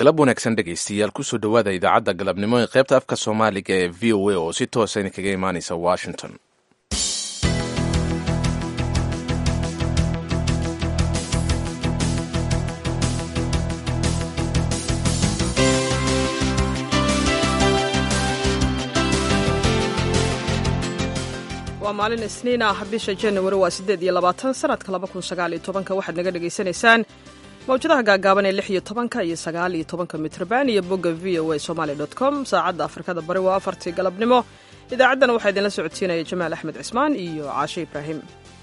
galab wanaagsan dhegaystayaal kusoo dhowaada idaacadda galabnimo ee qaybta afka soomaaliga ee v o a oo si toosa idinkaga imaanaysa washington waa maalin isniin ah bisha januari waa siddeed iyo labaatan sanadka laba kun sagaal iyo tobanka waxaad naga dhagaysanaysaan mawjadaha gaagaaban ee lix iyo tobanka iyo sagaal iyo tobanka mitrban iyo bogga v o a somaali dot com saacadda afrikada bari waa afartii galabnimo idaacaddana waxaa idinla socodsiinaya jamaal axmed cismaan iyo caashe ibraahim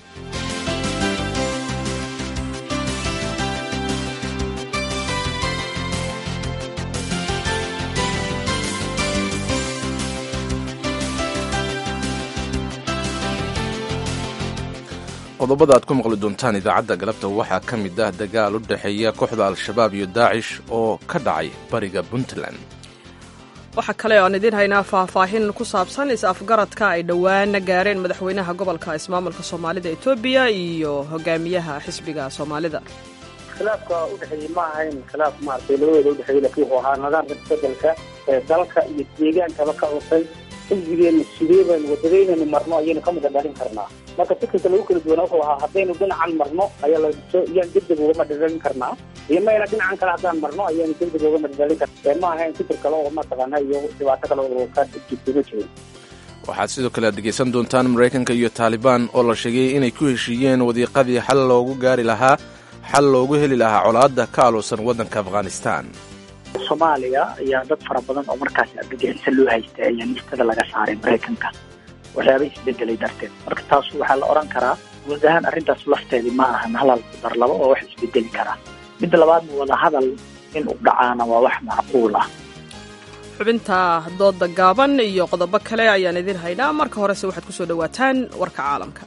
qodobada aad ku maqli doontaan idaacadda galabta waxaa ka mid ah dagaal u dhexeeya kooxda al-shabaab iyo daacish oo ka dhacay bariga puntland waxaa kale oan idiin haynaa faahfaahin ku saabsan is-afgaradka ay dhowaana gaareen madaxweynaha gobolka ismaamulka soomaalida etoobiya iyo hogaamiyaha xisbiga soomaalida khilaafka udhexeeyey ma ahayn khilaaf maaragtay labadooda udhexeeyey laakiin wuxuu ahaa nidaamka isbedelka ee dalka iyo deegaankaba ka cusay xisbigeenu sidee baynu wadadaynaynu marno ayaynu ka mida dhalin karnaa marka fikirka lagu kala duwana wuxuu ahaa haddaynu dhinacan marno ayaa layaan degdeg uga madhadhalin karnaa iyo mayna dhinacan kale haddaan marno ayaanu degdeg uga madhadhalin karna ma ahayn fikir kale oo mataqaana iyo dhibaato kale oo ka jirtuma jirin waxaad sidoo kale aad dhegaysan doontaan maraykanka iyo taalibaan oo la sheegay inay ku heshiiyeen wadiiqadii xal loogu gaari lahaa xal loogu heli lahaa colaadda ka aluusan waddanka afghanistan soomaaliya ayaa dad fara badan oo markaas argagixisa loo haystay ayaa listada laga saaray maraykanka waxyaaba isbedelay darteed marka taas waxaa la odhan karaa guud ahaan arrintaas lafteedii ma ahan halal dar laba oo wax isbedeli karaa midda labaadna wadahadal in u dhacaana waa wax macquul ah xubinta dooda gaaban iyo qodobo kale ayaan idin haynaa marka horese waxaad ku soo dhowaataan warka caalamka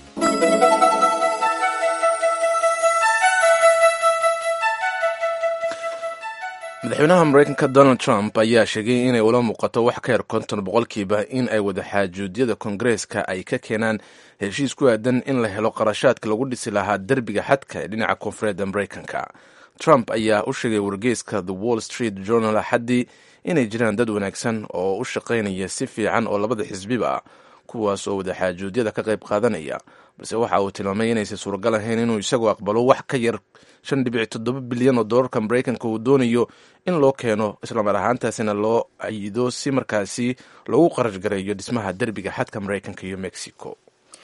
madaxweynaha maraykanka donald trump ayaa sheegay inay ula muuqato wax ka yar konton boqolkiiba in ay wadaxaajuudyada kongareeska ay ka keenaan heshiis ku aadan in la helo qarashaadka lagu dhisi lahaa derbiga xadka ee dhinaca koonfureedda maraykanka trump ayaa u sheegay wargeyska the wall street journal axaddii inay jiraan dad wanaagsan oo u shaqaynaya si fiican oo labada xisbiba ah kuwaas oo wadaxaajuudyada ka qayb qaadanaya balse waxa uu tilmaamay inaysan suuragal ahayn inuu isagu aqbalo wax ka yar shan dhibic toddoba bilyan oo doolarka maraykanka uu doonayo in loo keeno islamar ahaantaasina loo ayido si markaasi loogu qarash gareeyo dhismaha derbiga xadka maraykanka iyo mexico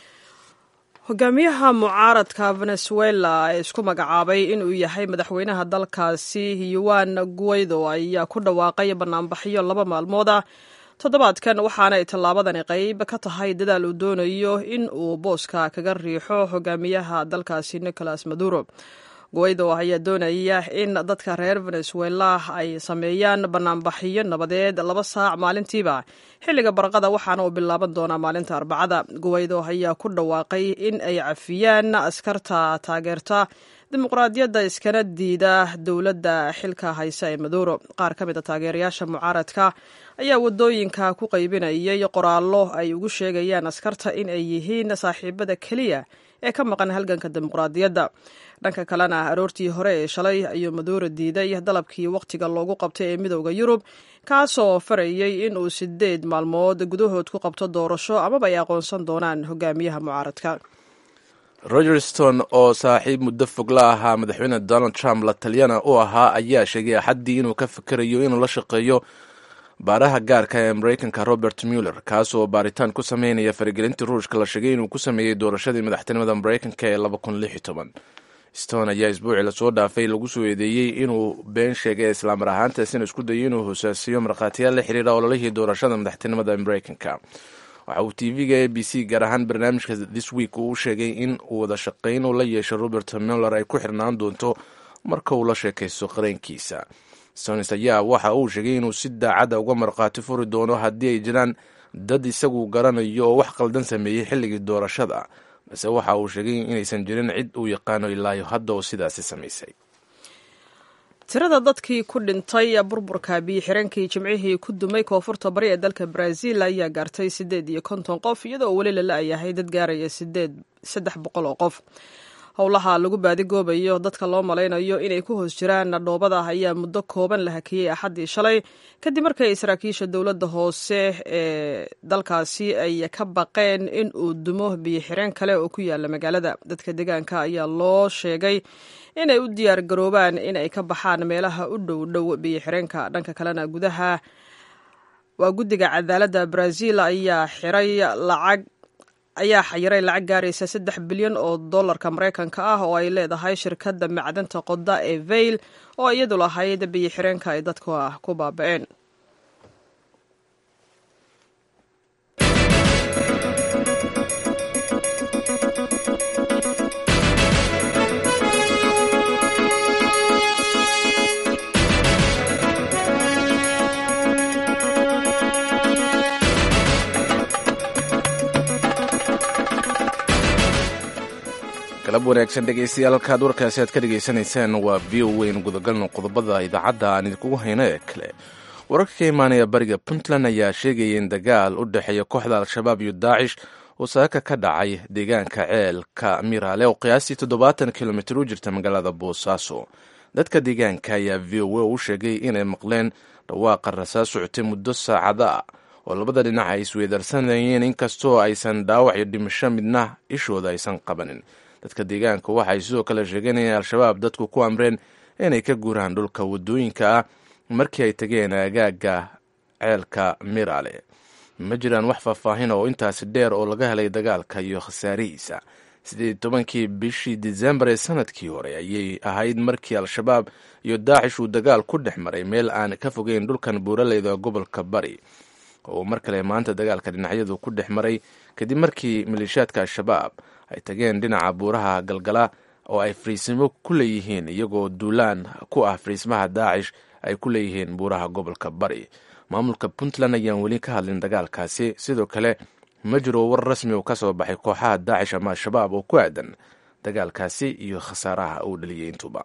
hogaamiyaha mucaaradka venezuela ee isku magacaabay inuu yahay madaxweynaha dalkaasi yuan guaido ayaa ku dhawaaqay banaanbaxyo laba maalmood ah toddobaadkan waxaana ay tallaabadani qayb ka tahay dadaal uu doonayo in uu booska kaga riixo hogaamiyaha dalkaasi nicolas maduro guaido ayaa doonaya in dadka reer venezuela ay sameeyaan banaanbaxyo nabadeed laba saac maalintiiba xilliga barqada waxaana uu bilaaban doonaa maalinta arbacada guaido ayaa ku dhawaaqay in ay cafiyaan askarta taageerta dimuqraadiyadda iskana diida dowladda xilka haysa ee maduro qaar ka mid a taageerayaasha mucaaradka ayaa wadooyinka ku qaybinayay qoraallo ay ugu sheegayaan askarta in ay yihiin saaxiibada keliya ee ka maqan halganka dimuqraadiyadda dhanka kalena aroortii hore ee shalay ayuu maduuro diiday dalabkii wakhtiga loogu qabtay ee midowda yurub kaasoo farayay in uu sideed maalmood gudahood ku qabto doorasho amaba ay aqoonsan doonaan hogaamiyaha mucaaradka roger stone oo saaxiib muddo fog la ahaa madaxweyne donald trump la taliyana u ahaa ayaa sheegay axaddii inuu ka fikerayo inuu la shaqeeyo baaraha gaarka ee maraykanka robert muller kaasoo baaritaan ku sameynaya faragelintii ruushka la sheegay inuu ku sameeyey doorashadii madaxtinimada maraykanka ee stone ayaa isbuucii lasoo dhaafay lagu soo eedeeyey inuu been sheegay islaamar ahaantaasina isku dayay inuu hosaasiyo markhaatiyaal la xiriira ololihii doorashada madaxtinimada maraykanka waxa uu tv-ga a b c gaar ahaan barnaamijka this week uu u sheegay in wada shaqayn uu la yeesho robert muller ay ku xirnaan doonto marka uu la sheekaysto qareenkiisa stones ayaa waxa uu sheegay inuu si daacadda uga markhaati furi doono haddii ay jiraan dad isagu garanayo oo wax qaldan sameeyey xilligii doorashada balse waxa uu sheegay inaysan jirin cid uu yaqaano ilaayo hadda oo sidaasi samaysay tirada dadkii ku dhintay burburka biyo-xireenkii jimcihii ku dumay koonfurta bari ee dalka brazil ayaa gaartay siddeed iyo konton qof iyadoo weli la la-yahay dad gaaraya sideed saddex boqol oo qof howlaha lagu baadigoobayo dadka loo malaynayo inay ku hoos jiraan dhoobada ayaa muddo kooban la hakiyey axaddii shalay kadib markay saraakiisha dowladda hoose ee dalkaasi ay ka baqeen in uu dumo biyo-xireen kale oo ku yaala magaalada dadka deegaanka ayaa loo sheegay inay u diyaar garoobaan in ay ka baxaan meelaha u dhow dhow biyo-xireenka dhanka kalena gudaha waa guddiga cadaaladda brazil ayaa xiray lacag ayaa xayiray lacag gaaraysa saddex bilyan oo dollarka maraykanka ah oo ay leedahay shirkadda macdanta qoda ee vail oo iyadu lahayd biyo-xireenka ay dadka ku baaba-een galab wanaagsan dhegeystayaal halkaad warkaasi aad ka dhegaysanaysaan waa v o weyn gudagalno qodobada idaacadda aan idinkugu hayno ee kale wararka ka imaanaya bariga puntland ayaa sheegaya in dagaal u dhexeeya kooxda al-shabaab iyo daacish uu saaka ka dhacay deegaanka ceelka miraale oo qiyaastii toddobaatan kilomitir u jirta magaalada boosaaso dadka deegaanka ayaa v o a u sheegay inay maqleen dhawaaqa rasaas socotay muddo saacada ah oo labada dhinac ay isweydarsanayeen inkastoo aysan dhaawac iyo dhimasho midna ishooda aysan qabanin dadka deegaanka waxay sidoo kale sheegeen in al-shabaab dadku ku amreen inay ka guuraan dhulka wadooyinka ah markii ay tageen aagaaga ceelka miraale ma jiraan wax faahfaahin oo intaasi dheer oo laga helay dagaalka iyo khasaarihiisa siddeed tobankii bishii disembar ee sanadkii hore ayay ahayd markii al-shabaab iyo daacish uu dagaal ku dhex maray meel aan ka fogeyn dhulkan buuraleyda gobolka bari oo mar kale maanta dagaalka dhinacyadu ku dhex maray kadib markii maleeshiyaadka al-shabaab ay tageen dhinaca buuraha galgala oo ay fariisimo ku leeyihiin iyagoo duulaan ku ah fariismaha daacish ay ku leeyihiin buuraha gobolka bari maamulka puntland ayaan weli ka hadlin dagaalkaasi sidoo kale ma jiro war rasmi oo ka soo baxay kooxaha daacish ama al-shabaab oo ku aadan dagaalkaasi iyo khasaaraha uu dhaliyay intuba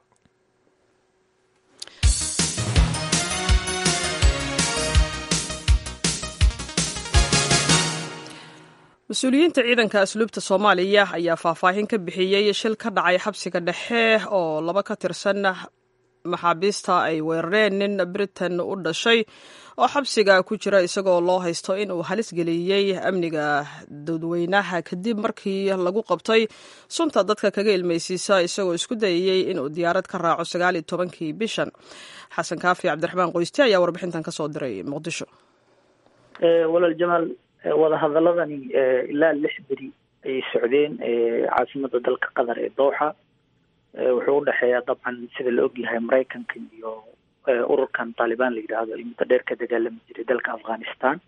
mas-uuliyiinta ciidanka asluubta soomaaliya ayaa faahfaahin ka bixiyey shil ka dhacay xabsiga dhexe oo laba ka tirsan maxaabiista ay weerareen nin britain u dhashay oo xabsiga ku jira isagoo loo haysto in uu halis geliyey amniga dadweynaha kadib markii lagu qabtay sunta dadka kaga ilmaysiisa isagoo isku dayayey inuu diyaarad ka raaco sagaal iyo tobankii bishan xasan kaafi cabdiraxmaan qoyste ayaa warbixintan kasoo diray muqdisho walaal jamaal wadahadaladani ilaa lix beri ayay socdeen caasimada dalka qatar ee dooxa wuxuu udhexeeyaa dabcan sida la ogyahay maraykanka iyo ururkan taalibaan la yidhaahdo ay muddo dheer ka dagaalami jiray dalka afghanistan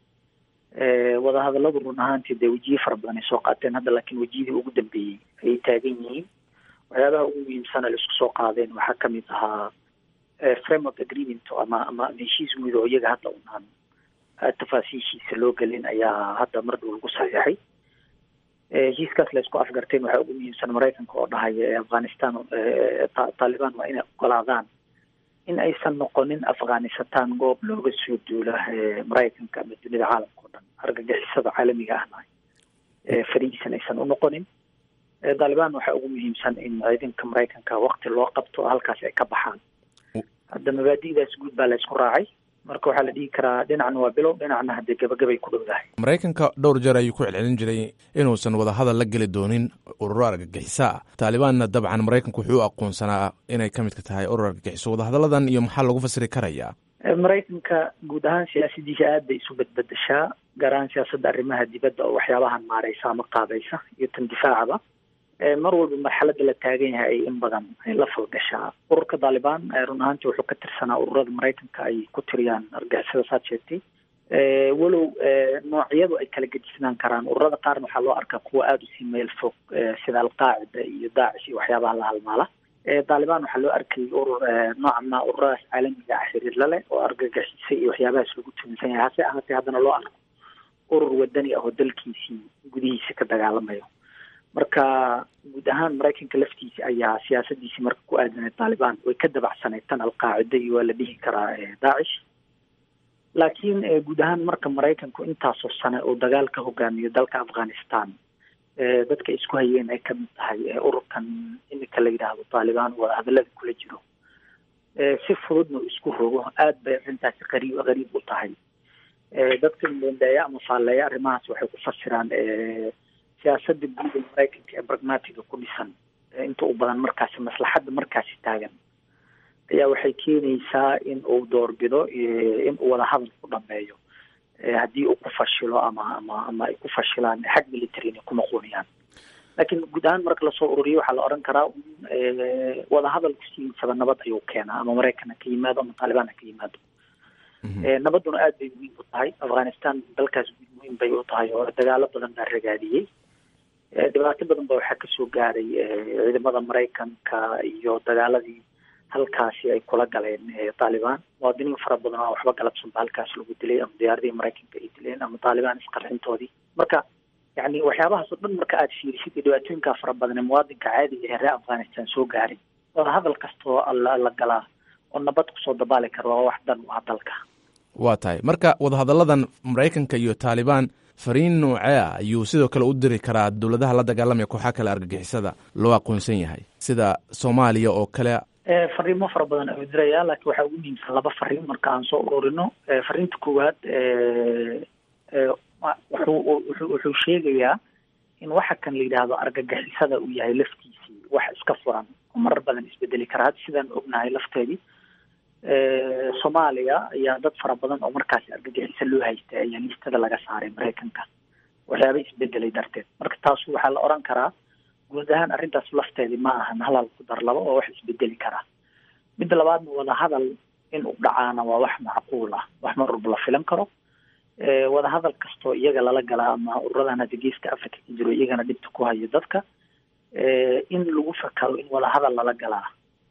wadahadaladu run ahaantii dee wejiye fara badan ay soo qaateen hadda laakiin wejiyadii ugu dambeeyey ayay taagan yihiin waxyaabaha ugu muhiimsana la isku soo qaadeen waxaa kamid ahaa framework agreement ama ama heshiis guud oo iyaga hadda unaan tafaasiishiisa loo gelin ayaa hadda mar dhow lagu saxiixay heshiiskaas la isku afgarteen waxaa ugu muhiimsan maraykanka oo dhahaya afghanistan taalibaan waa inay ogolaadaan in aysan noqonin afghanistan goob looga soo duula maraykanka ama dunida caalamka o dhan argagixisada caalamiga ahna farihiisan aysan unoqonin taalibaan waxaa ugu muhiimsan in ciidanka maraykanka wakti loo qabto oo halkaas ay ka baxaan hadda mabaadi'daas guud baa la isku raacay marka waxaa la dhihi karaa dhinacna waa bilow dhinacna haddee gabagabay ku dhowdahay maraykanka dhowr jeer ayuu ku celcelin jiray inuusan wadahadal la geli doonin ururo argagixiso ah taalibaanna dabcan maraykanku wuxuu u aqoonsanaa inay ka midka tahay urur argagixiso wadahadalladan iyo maxaa lagu fasiri karayaa maraykanka guud ahaan siyaasadiisa aad bay isu bedbedeshaa gaar ahaan siyaasadda arrimaha dibadda oo waxyaabahan maareysa ama qaabaysa iyo tan difaacaba mar walba marxaladda la taagan yahay ay in badan ay la falgashaa ururka taalibaan run ahaantii wuxuu ka tirsanaa ururada maraykanka ay ku tiriyaan argixisada saad sheegtay walow noocyadu ay kala gedisnaan karaan ururada qaarna waxaa loo arkaa kuwa aada usii meel fog sida alqaacida iyo daacish iyo waxyaabaha la halmaala taalibaan waxaa loo arkayay urur nooca ma ururadaas caalamiga ah xiriir la leh oo argagixisa iyo waxyaabahaas lagu tuminsan yahay hase ahaatee haddana loo arko urur wadani ah oo dalkiisii gudihiisa ka dagaalamayo marka guud ahaan maraykanka laftiisa ayaa siyaasadiisii marka ku aadanay taalibaan way ka dabacsanayd tan alqaacida iyo waa la dhihi karaa daacish laakiin guud ahaan marka maraykanku intaasoo sane uu dagaal ka hogaamiyo dalka afghanistan dadka isku hayeen ay kamid tahay ururkan iminka la yidhaahdo taalibaan waa hadalada kula jiro si fududna isku rogo aada bay arrintaasi qariib qariib u tahay dadka mbendeeya ama faalleeya arrimahaas waxay ku fasiraan siyaasadda guud ee maraykanka ee pragmatiga ku dhisan inta u badan markaasi maslaxadda markaasi taagan ayaa waxay keenaysaa in uu doorbido in uu wada hadal ku dhameeyo haddii uu ku fashilo ama ama ama ay ku fashilaan xag military inay ku noqonayaan laakiin guud ahaan marka lasoo ururiyo waxaa la odhan karaa wada hadalku sidiisaba nabad ayuu keenaa ama maraykan ha ka yimaado ama taalibaan ha ka yimaado nabadduna aad bay muhiim u tahay afghanistan dalkaas muhiim bay u tahay oo dagaalo badan baa ragaadiyey dhibaato badan ba waxaa kasoo gaaray ciidamada maraykanka iyo dagaaladii halkaasi ay kula galeen taalibaan muwaadiniin fara badan oo waxba galabsan ba halkaas lagu dilay ama diyaaradihii maraykanka ay dileen ama taalibaan isqarxintoodii marka yani waxyaabahaas oo dhan marka aada fiirisid iyo dhibaatooyinkaa fara badan ee muwaadinka caadiga ee reer afghanistan soo gaaray wada hadal kastoo la galaa oo nabad kusoo dabaali kara waa wax dan u ah dalka waa tahay marka wadahadalladan maraykanka iyo taalibaan fariin noocee ah ayuu sidoo kale u diri karaa dowladaha la dagaalamaya kooxaha kale argagixisada loo aqoonsan yahay sida soomaaliya oo kale fariimo fara badan ayuu diraya laakiin waxaa ugu muhiimsan laba fariin marka aan soo ururino fariinta koowaad wuxuu wuxuu wuxuu sheegayaa in waxa kan la yidhaahdo argagixisada uu yahay laftiisii wax iska furan oo marar badan isbedeli kara hadda sidaan ognahay lafteedii soomaaliya ayaa dad fara badan oo markaasi argagixisa loo haystay ayaa listada laga saaray maraykanka waxyaaba isbedelay darteed marka taas waxaa la odhan karaa guud ahaan arrintaas lafteedii ma ahan halal ku dar laba oo wax isbedeli karaa midda labaadna wada hadal in u dhacaana waa wax macquul ah wax mar walba la filan karo wada hadal kastoo iyaga lala galaa ama ururadan hadda geeska africa ka jiro iyagana dhibta ku hayo dadka in lagu fakaro in wada hadal lala galaa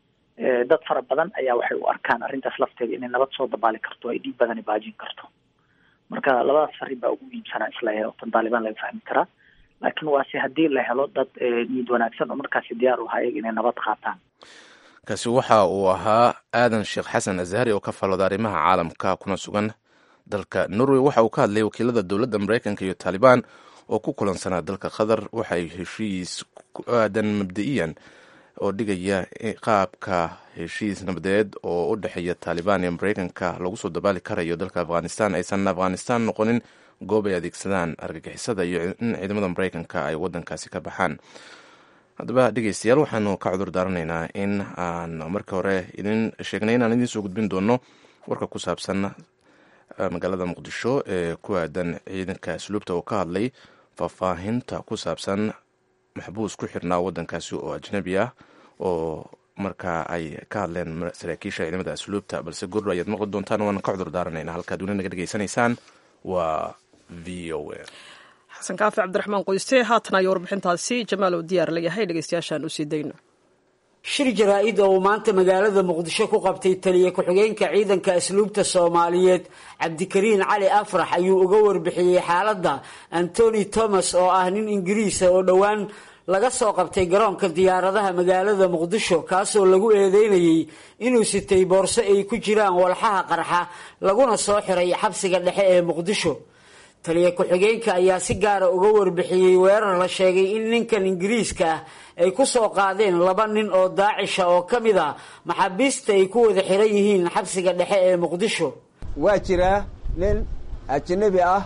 dad fara badan ayaa waxay u arkaan arrintaas lafteeda inay nabad soo dabaali karto ay dhiib badani baajin karto marka labadaas fariin baa ugu muhiimsanaa isla tan taalibaan laga fahmi karaa laakiin waase haddii la helo dad niyad wanaagsan oo markaasi diyaar u ahaa iyaga inay nabad qaataan kaasi waxa uu ahaa aadan sheekh xasan azhari oo ka falooda arrimaha caalamka kuna sugan dalka norway waxa uu ka hadlayay wakiilada dowladda maraykanka iyo taalibaan oo ku kulansanaa dalka qatar waxay heshiis ku aadan mabda-iyan oo dhigaya qaabka heshiis nabadeed oo u dhexeeya taalibaan iyo maraykanka lagu soo dabaali karayo dalka afghanistan aysan afghanistan noqonin goob ay adeegsadaan argagixisada iyo in ciidamada maraykanka ay wadankaasi ka baxaan haddaba dhegeystayaal waxaanu ka cudur daaranaynaa in aan marka hore idin sheegnay inaan idiin soo gudbin doono warka ku saabsan magaalada muqdisho ee ku aadan ciidanka asluubta oo ka hadlay faahfaahinta ku saabsan maxbuus ku xirnaa wadankaasi oo ajnabi ah oo markaa ay ka hadleen saraakiisha ciidamada asluubta balse gurur ayaad maqli doontaan waana ka cudur daaranaynaa halkaad weli naga dhegeysanaysaan waa v o a xasan kaafi cabdiraxmaan qoyste haatan ayo warbixintaasi jamaal oo diyaar la yahay dhegeystayaashaan u sii dayno shir jaraa-id oo uu maanta magaalada muqdisho ku qabtay taliye ku-xigeenka ciidanka asluubta soomaaliyeed cabdikariin cali afrax ayuu uga warbixiyey xaaladda antony thomas oo ah nin ingiriisa oo dhowaan laga soo qabtay garoonka diyaaradaha magaalada muqdisho kaasoo lagu eedeynayey inuu sitay boorso ay ku jiraan walxaha qarxa laguna soo xiray xabsiga dhexe ee muqdisho taliye ku-xigeenka ayaa si gaara uga warbixiyey weerar la sheegay in ninkan ingiriiska ah ay ku soo qaadeen laba nin oo daacisha oo ka mid a maxaabiista ay ku wada xiran yihiin xabsiga dhexe ee muqdisho waa jiraa nin ajnabi ah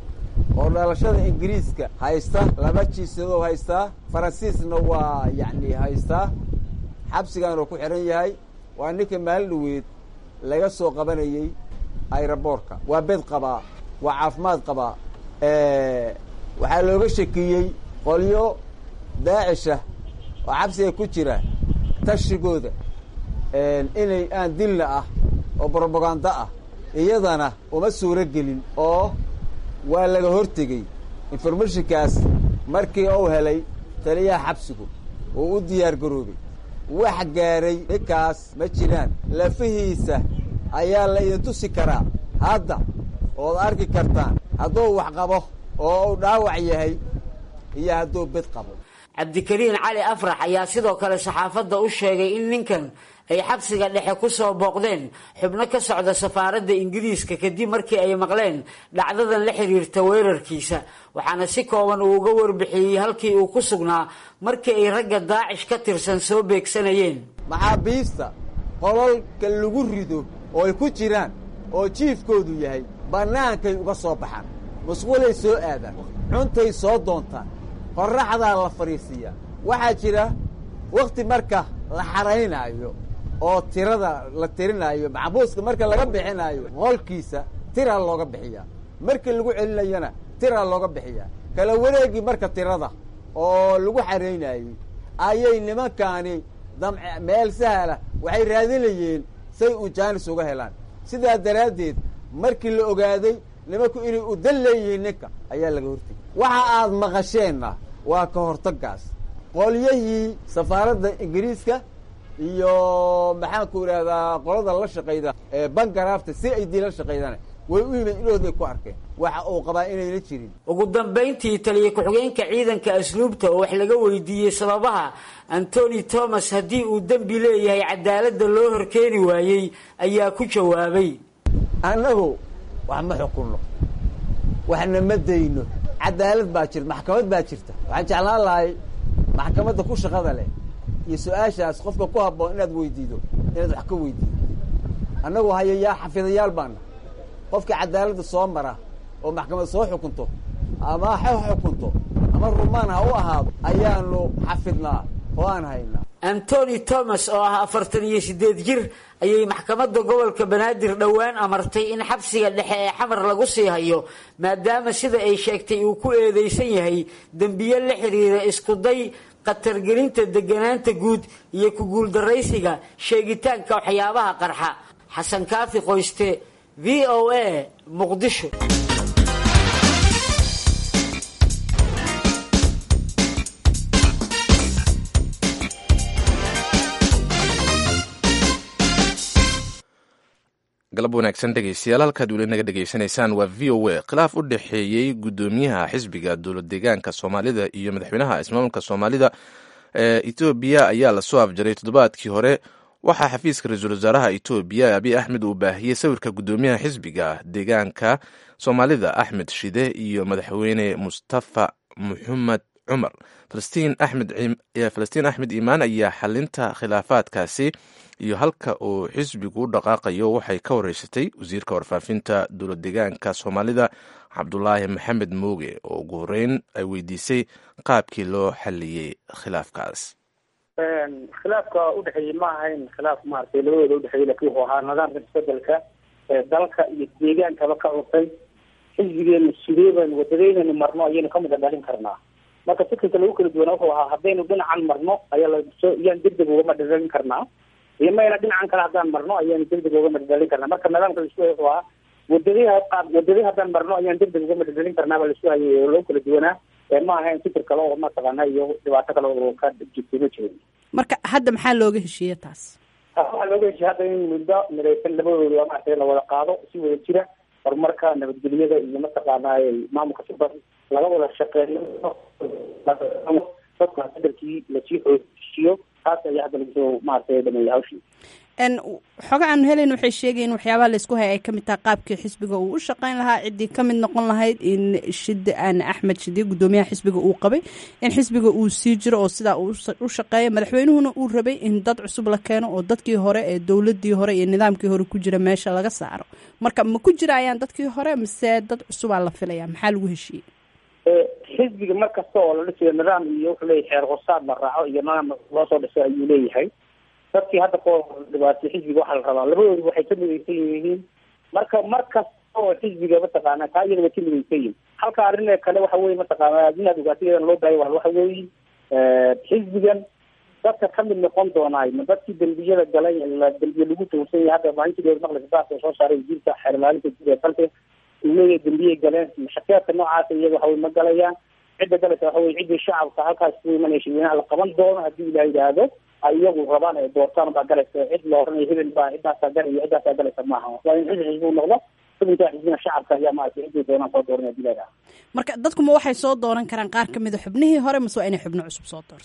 oo dhalashada ingiriiska haysta laba jiisadoo haystaa faransiisna waa yacni haystaa xabsigaanuu ku xihan yahay waa ninka maalin dhaweed laga soo qabanayey ayraboorka waa bed qabaa waa caafimaad qabaa waxaa looga shakiyey qolyo daacisha oo xabsiga ku jira tashigooda inay aan dilna ah oo brobaganda ah iyadana uma suuro gelin oo waa laga hortegey informationkaas markii uu helay taliyaha xabsigu uu u diyaar garoobay wax gaaray ninkaas ma jiraan lafihiisa ayaa la idin tusi karaa hadda ood arki kartaan hadduu wax qabo oo uu dhaawac yahay iyo hadduu bed qabo cabdikariin cali afrax ayaa sidoo kale saxaafadda u sheegay in ninkan ay xabsiga dhexe ku soo booqdeen xubno ka socda safaaradda ingiriiska kadib markii ay maqleen dhacdadan la xiriirta weerarkiisa waxaana si kooban uu uga warbixiyey halkii uu ku sugnaa markii ay ragga daacish ka tirsan soo beegsanayeen maxaabiista qolalka lagu rido oo ay ku jiraan oo jiifkoodu yahay bannaankay uga soo baxaan musqulay soo aadaan cuntay soo doontaan qorraxdaa la fadhiisiiyaa waxaa jira wakhti marka la xaraynaayo oo tirada la tirinaayo maxbuuska marka laga bixinaayo qolkiisa tiraa looga bixiyaa markii lagu celinayana tiraa looga bixiyaa kala wareegii marka tirada oo lagu xaraynaayey ayay nimankaani damc meel sahla waxay raadinayeen say un jaanis uga helaan sidaa daraaddeed markii la ogaaday nimanku inay udan leeyihiin ninka ayaa laga hortegay waxa aad maqasheenna waa ka hortaggaas qolyahii safaaradda ingiriiska iyo maxaanku idhahdaa qolada la shaqayda ee bangaraafta si ay dii la shaqaydana way u yimid inooday ku arkeen waxa uu qabaa inayna jirin ugu dambayntii taliya ku-xigeenka ciidanka asluubta oo wax laga weydiiyey sababaha antony thomas haddii uu dembi leeyahay cadaaladda loo horkeeni waayey ayaa ku jawaabay annagu wax ma xukunno waxna ma dayno cadaalad baa jirta maxkamad baa jirta waxaan jeclaan lahay maxkamadda ku shaqada leh iyo su-aashaas qofka ku habboon inaad weydiido inaad wax ka weydiido annagu hayayaa xafidayaal baana qofka cadaaladda soo mara oo maxkamad soo xukunto ama ha xukunto ama rumaan ha u ahaado ayaanu xafidnaa oo aan haynaa antony thomas oo ah afartan iyo siddeed jir ayay maxkamadda gobolka banaadir dhowaan amartay in xabsiga dhexe ee xamar lagu sii hayo maadaama sida ay sheegtay uu ku eedeysan yahay dembiye la xiriira iskuday khatargelinta deganaanta guud iyo ku guuldaraysiga sheegitaanka waxyaabaha qarxa xasan kaafi qoyste v o a muqdisho galab wanaagsan dhegeystayaal halkaad weli naga dhegeysanaysaan waa v o a khilaaf u dhexeeyey guddoomiyaha xisbiga dowlad deegaanka soomaalida iyo madaxweynaha ismaamulka soomaalida ee etoobiya ayaa lasoo afjaray toddobaadkii hore waxaa xafiiska ra-iisul wasaaraha etoobiya abiy axmed uu baahiyey sawirka guddoomiyaha xisbiga deegaanka soomaalida axmed shide iyo madaxweyne mustafa muxamed cumar falastiin axmed iimaan ayaa xalinta khilaafaadkaasi iyo halka uu xisbigu u dhaqaaqayo waxay ka wareysatay wasiirka warfaafinta dowlad deegaanka soomaalida cabdulaahi maxamed mooge oo ugu horeyn ay weydiisay qaabkii loo xaliyey khilaafkaas khilaafka udhexeeyey ma ahayn khilaaf maaragtay labadooda udhexeeyey lakin wuxuu ahaa nidaamka isbedelka ee dalka iyo deegaankaba ka cusay xisbigeenu sidee baynu wadadeynaynu marno ayaynu ka mida dhalin karnaa marka fikirka lagu kala duwana wuxuu ahaa haddaynu dhinacan marno ayaa lasoo iyaan degdeg ugama dhadhalin karnaa iyo mayna dhinacan kale haddaan marno ayaanu degdeg ugama dhadhalin karnaa marka nidaamka laisku hay wuxuu ahaa wadadii qaab wadadii haddaan marno ayaan degdeg ugama dhadhalin karnaa baa laisku hayay oo lagu kala duwanaa ma ahayn fikir kale oo mataqaana iyo dhibaato kale oo ka jirtay ma jirin marka hadda maxaa looga heshiiye taas waxaa looga heshiya hadda in muddo midaysan labadooda maaragtay la wada qaado si wada jira horumarka nabadgelyada iyo mataqaanaa maamulka suban laga wada shaqeeyo dadka bedelkii lasii xoojisiyo taas ayaa hadda lagasoo maaragtay dhameeyay hawshii xoga aanu helayn waxay sheegayen waxyaabaha laysku haya ay kamid tahay qaabkii xisbiga uu u shaqeyn lahaa ciddii kamid noqon lahayd in shide aan axmed shide guddoomiyaha xisbiga uu qabay in xisbiga uu sii jiro oo sidaa u shaqeeya madaxweynuhuna uu rabay in dad cusub la keeno oo dadkii hore ee dowladii hore iyo nidaamkii hore ku jira meesha laga saaro marka ma ku jirayaan dadkii hore mise dad cusubaa la filaya maxaa lagu heshiiyey xisbiga mar kasta oo la dhisayo nidaam iyo wuxuu leeyahay xeer hosaad la raaco iyo nidaam loo soo dhisay ayuu leeyahay dadkii hadda ko dhibaatay xisbiga waxaa la rabaa labadoodu waxay ka midaysan yihiin marka mar kasta oo xisbiga mataqaana taa iyada way ka midaysan yihiin halka arrin kale waxa weye mataqaana inaad ogaatay iyadana loo baahay waxa weeye xisbigan dadka kamid noqon doonaay ma dadkii dembiyada galay dembiye lagu tuursan yahay hadda maalintii maqlisa baas soo saaray wasiirka xeer ilaalinta guud ee dalka uu leeyahay dembiyay galeen shakeedka noocaasa iyaga waxa wey ma galayaan cidda galaysa waxa weye ciddii shacabka halkaas ku imanaya shirweynaha la qaban doono haddii ilaah yidhaahdo ay iyagu rabaan ay doortaan baa galaysa cid la oranaya hebel baa ciddaasaa galaya ciddaasaa galaysa maaha waa in xisbi xisbi noqdo xubinkaa xisbina shacabka ayaa maaragtay ciddii doonaan soo dooranaya hadii la yidhaahdo marka dadkuma waxay soo dooran karaan qaar kamid a xubnihii hore mase waa inay xubno cusub soo doortaan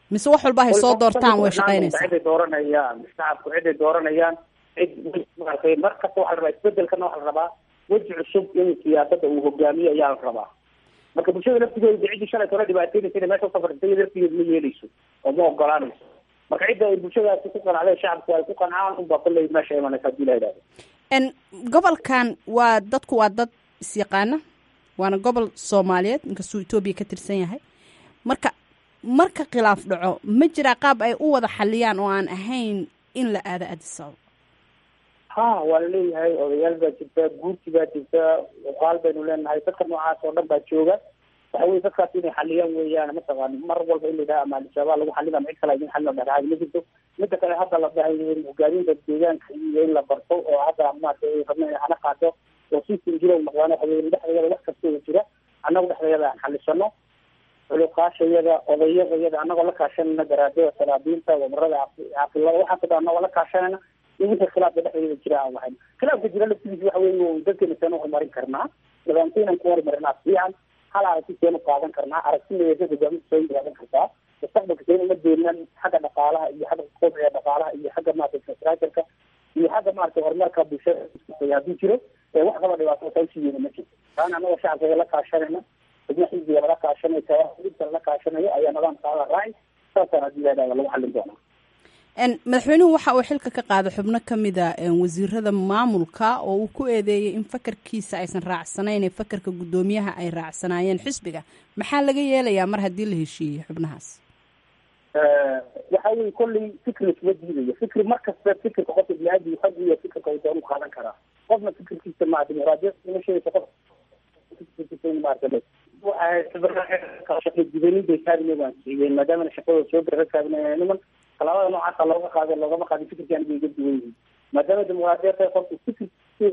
mise wax walba hay soo doortaan way shaqaynaysaa ciday dooranayaan shacabku ciday dooranayaan cid maaragtay mar kasta waxaa la rabaa isbedelkana waxaa la rabaa weji cusub in siyaasada uu hogaamiyo ayaa la rabaa marka bulshada laftigeeda ciddii shalay tole dhibaataynaysa inay meesha usafartay laftigeeda ma yeeleyso oo ma ogolaanayso marka cidda ay bulshadaasi ku qanacday shacabku ay ku qancaan unbaa kolley meesha imanaysa hadii la yidhahdo n gobolkan waa dadku waa dad isyaqaana waana gobol soomaaliyeed inkastuu etoobiya ka tirsan yahay marka marka khilaaf dhaco ma jiraa qaab ay u wada xaliyaan oo aan ahayn in la aado adisababa ha waa la leeyahay odayaal baa jirta guurti baa jirta uqaal baynu leenahay dadka noocaas oo dhan baa jooga waxa weye dadkaas inay xaliyaan weeyaan mataqaani mar walba in la yidhaha ama al-shabaab lagu xalina ama cid kale idin xalina dhexdhexaad ma jirto mida kale hadda la dhahay hogaaminta deegaanka iyo in la barto oo hadda maaragtay rabna in hana qaato oo system jira u noqdaan waxa weye dhexdeeda wax kastoo jira annagu dhexdeeda aan xalisano culuqaashayada odayadayada annagoo la kaashanayna garaadada salaabiinta wamarada caaqilada waxaas dhan annagoo la kaashanayna in wixii khilaafka dhexdeeda jira aan lahayn khilaafka jira laftigiisa waxa weye dadkeena seen u horumarin karnaa nidaamkeenan ku horumarinaa fiican hal aragti seen u qaadan karnaa aragtideeda hogaaminta seen qaadan kartaa mustaqbalka seen uma deenan xagga dhaqaalaha iyo xagga kobciga dhaqaalaha iyo xagga maarata infrastructureka iyo xagga maarata horumarka bulshada haddii jiro wax kaba dhibaato sausiyeena ma jirto taana annagoo shacabkeeda la kaashanayna xubno xisbiga lala kaashanayo tawaxidka lala kaashanayo ayaa nidaamka la raaci saasaan haddii la yidhahda lagu xallin doonaa madaxweynuhu waxa uu xilka ka qaaday xubno ka mida wasiirada maamulka oo uu ku eedeeyey in fakarkiisa aysan raacsanayn ee fakarka guddoomiyaha ay raacsanaayeen xisbiga maxaa laga yeelayaa mar haddii la heshiiyey xubnahaas waxa weye kolley fikri isma diidayo fikri mar kasta fikirka qofka bini-aadmi xag iyo fikirka uu doonu qaadan karaa qofna fikirkiisa ma dimuqraadiyad ima sheegaysa qof maaragtay kaabine waan siiyeen maadaamana shaqadooda soo gara kaabine niman talaabada noocaasa looga qaada loogama qaadin fikirkii aniga iga duwan yihiin maadaama dimuqraadiyad tahay qofku fikir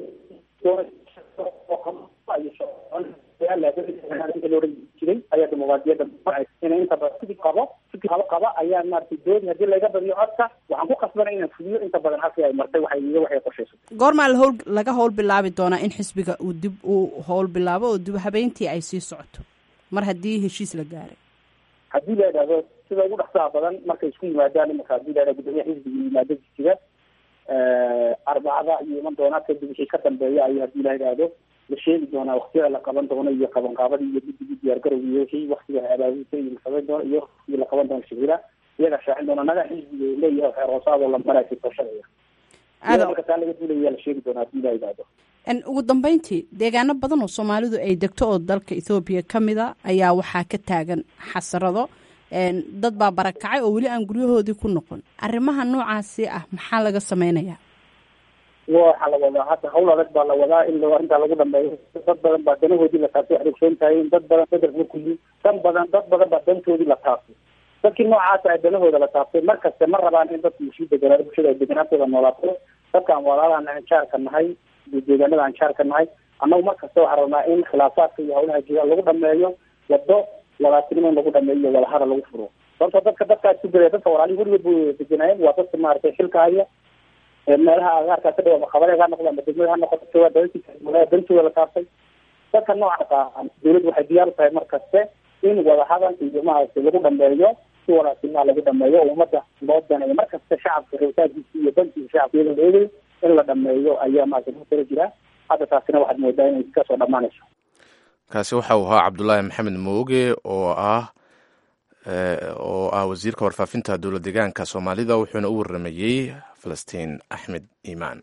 loohan jiray ayaa dimuqraadiyadda inay inta badan fikir qabo fikir qabo qaba ayaa maaragtay doodi haddii laga badiyo codka waxaan ku qasbanay inaan fuliyo inta badan halkii ay martay waxay iyo waxay qorshaysatay goormaa la howl laga howl bilaabi doonaa in xisbiga uu dib uu howl bilaabo oo dib habeyntii ay sii socoto mar haddii heshiis la gaaray haddii la yidhahdo sida ugu dhaqsaha badan markay isku yimaadaan imanka hadii la yidhahdo gudoomiyaha xisbiga yimaado jisiga arbacada iyo iman doonaa kadib wixii ka dambeeya ayo haddii la yidhaahdo la sheegi doonaa waktiyada la qaban doono iyo qabanqaabadii iyo guddigii diyaargarowga iyo wixii waktiga abaabulka iyo la qaban doono iyo waktigii la qaban doono shirira iyaga shaacin doona nagaa xisbiga leeyahay xeer hoosaadoo la maraysa tooshanaya marka taa laga duulaya la sheegi doonaa haddii la yidhaahdo ugu dambeyntii deegaano badan oo soomaalidu ay degto oo dalka ethoobiya ka mid a ayaa waxaa ka taagan xasarado dad baa barakacay oo weli aan guryahoodii ku noqon arrimaha noocaasi ah maxaa laga sameynayaa waxaa la wadaa hadda hawl adag baa la wadaa in arrintaa lagu dhameeyo dad badan baa danahoodii la taabtay waxay ogsoon tahay in dad badan bedelka markuu yii dan badan dad badan baa dantoodii la taabtay dadkii noocaasa ay danahooda la taabtay mar kaste ma rabaan in dadku sii deganaa bulshada ay deganaantooda noolaato dadkaan walaalahan aan jaarka nahay deegaanada aan jaarka nahay annagu mar kasta waxaa rabnaa in khilaafaadka iyo hawlaha jira lagu dhameeyo wado walaatinimo in lagu dhameeyo iyo wadahada lagu furo sababtoo dadka dadkaas ku gelaya dadka walaalihi weligood bu deganaayeen waa dadka maaragtay xilka haya meelaha agaarkaa ka dhawa maqabareeg ha noqdo ama degmada ha noqoto waa dalalkiisa dantooda la taabtay dadka noocaas ah dawladdu waxay diyaar u tahay mar kaste in wadahadal iyo maaragtay lagu dhameeyo si walaatinimaa lagu dhameeyo oo ummadda loo daneeyo mar kasta shacabka rabitaankiisa iyo dankiisa shacabka iyadoo la eegayo in la dhameeyo ayaa maaragtay ku tala jira hadda taasina waxaad moodaa inay kasoo dhamaanayso kaasi waxa uu ahaa cabdulaahi maxamed mooge oo ah oo ah wasiirka warfaafinta dowlad deegaanka soomaalida wuxuuna u waramayey falastiin axmed iimaan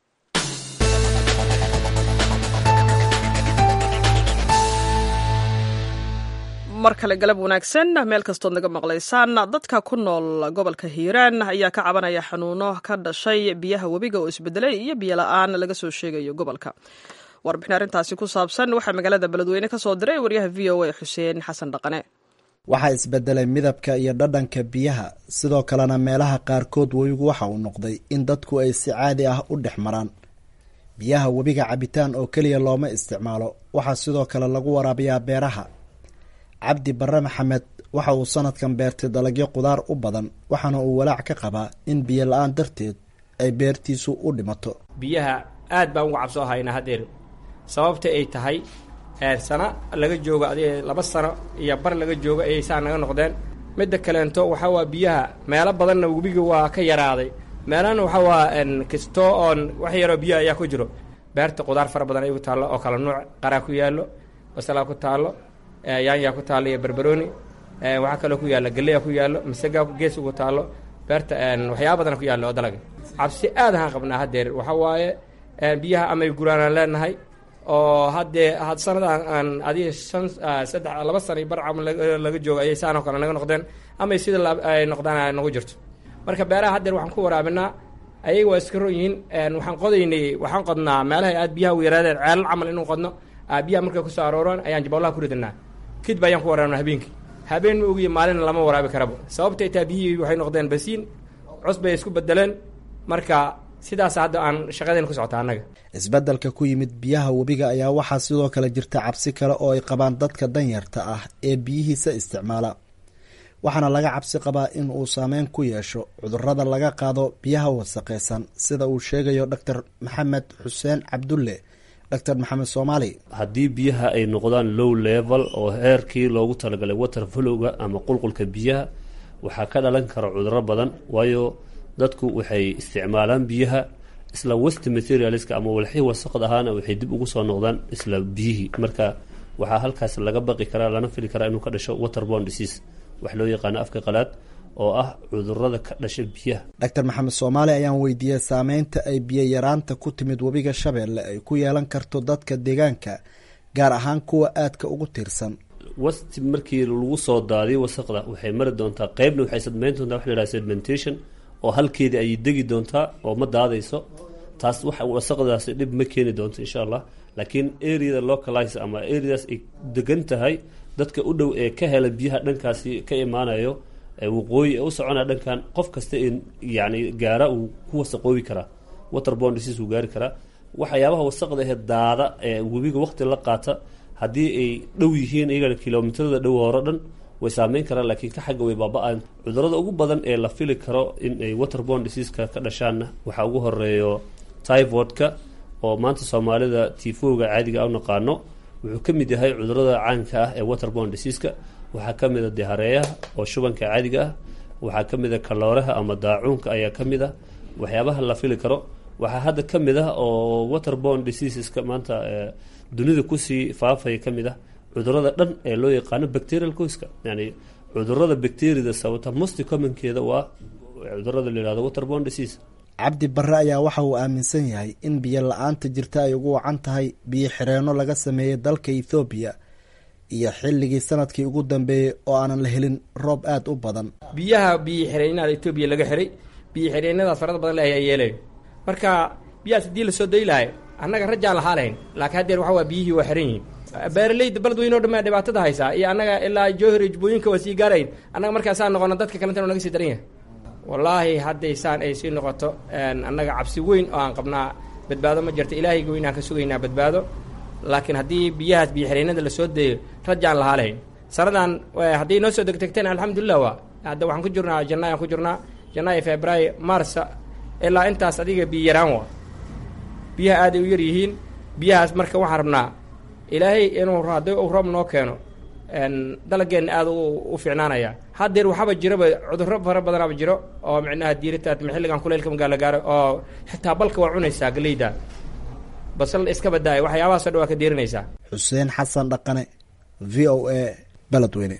mar kale galab wanaagsan meel kastood naga maqlaysaan dadka ku nool gobolka hiiraan ayaa ka cabanaya xanuuno ka dhashay biyaha webiga oo isbedelay iyo biyo la-aan laga soo sheegayo gobolka warbixin arrintaasi ku saabsan waxaa magaalada beledweyne ka soo diray waryaha v o a xuseen xasan dhaqane waxaa isbedelay midabka iyo dhadhanka biyaha sidoo kalena meelaha qaarkood webigu waxa uu noqday in dadku ay si caadi ah u dhex maraan biyaha webiga cabitaan oo keliya looma isticmaalo waxaa sidoo kale lagu waraabiyaa beeraha cabdi barre maxamed waxa uu sanadkan beertay dalagyo qudaar u badan waxaana uu walaac ka qabaa in biyo la-aan darteed ay beertiisu u dhimato biyaha aad baan uga cabsoo haynaa haddeer sababta ay tahay sano laga joogo adig laba sano iyo bar laga joogo ayay saa naga noqdeen midda kaleento waxaa waa biyaha meelo badanna webiga waa ka yaraaday meelana waxaa waa kastoo oon wax yaroo biyo ayaa ku jiro beerta qudaar fara badan ay ku taallo oo kala nuuc qaraa ku yaallo basalaa ku taallo yaanyaa ku taallo iyo barbarooni waxaa kaloo ku yaalla galeya ku yaallo masagaa gees ugu taallo beerta waxyaaba badan ku yaallo oo dalaga cabsi aad ahaan qabnaa haddeer waxaa waaye biyaha amay guraanaan leenahay oo haddee had sanadan aan adiga shan saddex laba sana bar camal laga joogo ayay saan oo kale naga noqdeen amay sida ay noqdaan ay nagu jirto marka beeraha haddeer waxaan ku waraabinaa ayaga waa iska ron yihiin waxaan qodaynay waxaan qodnaa meelaha aad biyaha u yaraadeen ceelal camal inuu qodno biyaha markay kusoo arooraan ayaan jabolaha ku ridanaa kadib ayaan ku waraabnaa habeenkii habeen ma ogiyo maalina lama waraabi karabo sababtay taa biyihii waxay noqdeen basiin cus bay isku bedeleen marka sidaas hadda aan shaqadeen ku socota annaga isbeddelka ku yimid biyaha webiga ayaa waxaa sidoo kale jirta cabsi kale oo ay qabaan dadka danyarta ah ee biyihiisa isticmaala waxaana laga cabsi qabaa in uu saameyn ku yeesho cudurrada laga qaado biyaha wasaqeysan sida uu sheegayo doctor maxamed xuseen cabdulle doctor maxamed soomaali haddii biyaha ay noqdaan low level oo heerkii loogu talagalay water flowga ama qulqulka biyaha waxaa ka dhalan kara cudurro badan waayo dadku waxay isticmaalaan biyaha isla west materialska ama walxii wasaqd ahaana waxay dib ugu soo noqdaan isla biyihii marka waxaa halkaas laga baqi karaa lana fili karaa inuu ka dhasho waterborne disease wax loo yaqaano afka qalaad oo ah cudurada ka dhasha biyaha doctor maxamed soomaali ayaan weydiiyey saameynta ay biyo yaraanta ku timid webiga shabeelle ay ku yeelan karto dadka deegaanka gaar ahaan kuwa aadka ugu tiirsan wasti markii lagu soo daadiyo wasaqda waxay mari doontaa qeybna waxay sadmeyn doontaa wax la yhaha sedimentation oo halkeedii ayay degi doontaa oo ma daadayso taas wax wasaqdaasi dhib ma keeni doonto insha allah laakiin areada localize ama areadaas ay degan tahay dadka u dhow ee ka hela biyaha dhankaasi ka imaanayo waqooyi ee u soconaya dhankan qof kasta in yani gaara uu ku wasaqoobi karaa waterborne disease uu gaari karaa waxyaabaha wasaqda ahee daada ee webiga waqti la qaata haddii ay dhow yihiin iyagana kilomitrada dhow hore dhan way saameyn karaan laakiin ka xagga way baaba-aan cudurada ugu badan ee la fili karo in ay waterborne diseaseka ka dhashaanna waxaa ugu horeeyo typhoidka oo maanta soomaalida tifooga caadiga a u naqaano wuxuu ka mid yahay cudurada caanka ah ee waterborne diseaska waxaa ka mid a dihareeyaha oo shubanka caadiga ah waxaa ka mid a kalooraha ama daacuunka ayaa ka mid ah waxyaabaha la fili karo waxaa hadda ka mid ah oo waterborne diseaseska maanta dunida kusii faafaya ka mid ah cudurada dhan ee loo yaqaano bacterial coiska yani cudurada bacteriada sababta most commonkeeda waa cudurada la yihahdo waterborne disease cabdi barre ayaa waxa uu aaminsan yahay in biyo la-aanta jirta ay ugu wacan tahay biyo xireenno laga sameeyey dalka ethoobiya iyo xilligii sanadkii ugu dambeeyey oo aanan la helin roob aada u badan biyaha biyo xireenada etoobiya laga xiray biyo xireenadaas farada badan le ayaa yeelayo marka biyahaas haddii lasoo dayi lahay annaga rajaan lahaa lahayn laakiin haddeer waxa waa biyihii waa xiran yihiin beeraleyda beledweyne o dhan baa dhibaatada haysaa iyo annaga ilaa jowhir jubooyinka waa sii gaarayn annaga markaasaan noqono dadka kalentana naga sii daran yahay wallaahi haddaysaan ay sii noqoto annaga cabsi weyn oo aan qabnaa badbaado ma jirto ilaahayga weynaan ka sugaynaa badbaado laakiin haddii biyahaas biyo xireenada lasoo dayo rajaan lahaa lahayn sanadan hadday noo soo degdegteen alxamdulilah waa hadda waxaan ku jirnaa jannaayaan ku jirnaa janaayo februaayo marsa ilaa intaas adiga biyo yaraan waa biyaha aaday u yar yihiin biyahaas marka waxaan rabnaa ilaahay inuu hadday uu roob noo keeno dalageenna aada u fiicnaanaya haddeer waxaaba jiraba cudurro fara badanaaba jiro oo micnaha diiritaad xilligan kuleylka magaala gaaro oo xitaa balka waa cunaysaa galeyda basal iska badaaya waxyaabahaasoo dhan waa ka diirinaysaa xuseen xasan dhaqane v o a beledweyne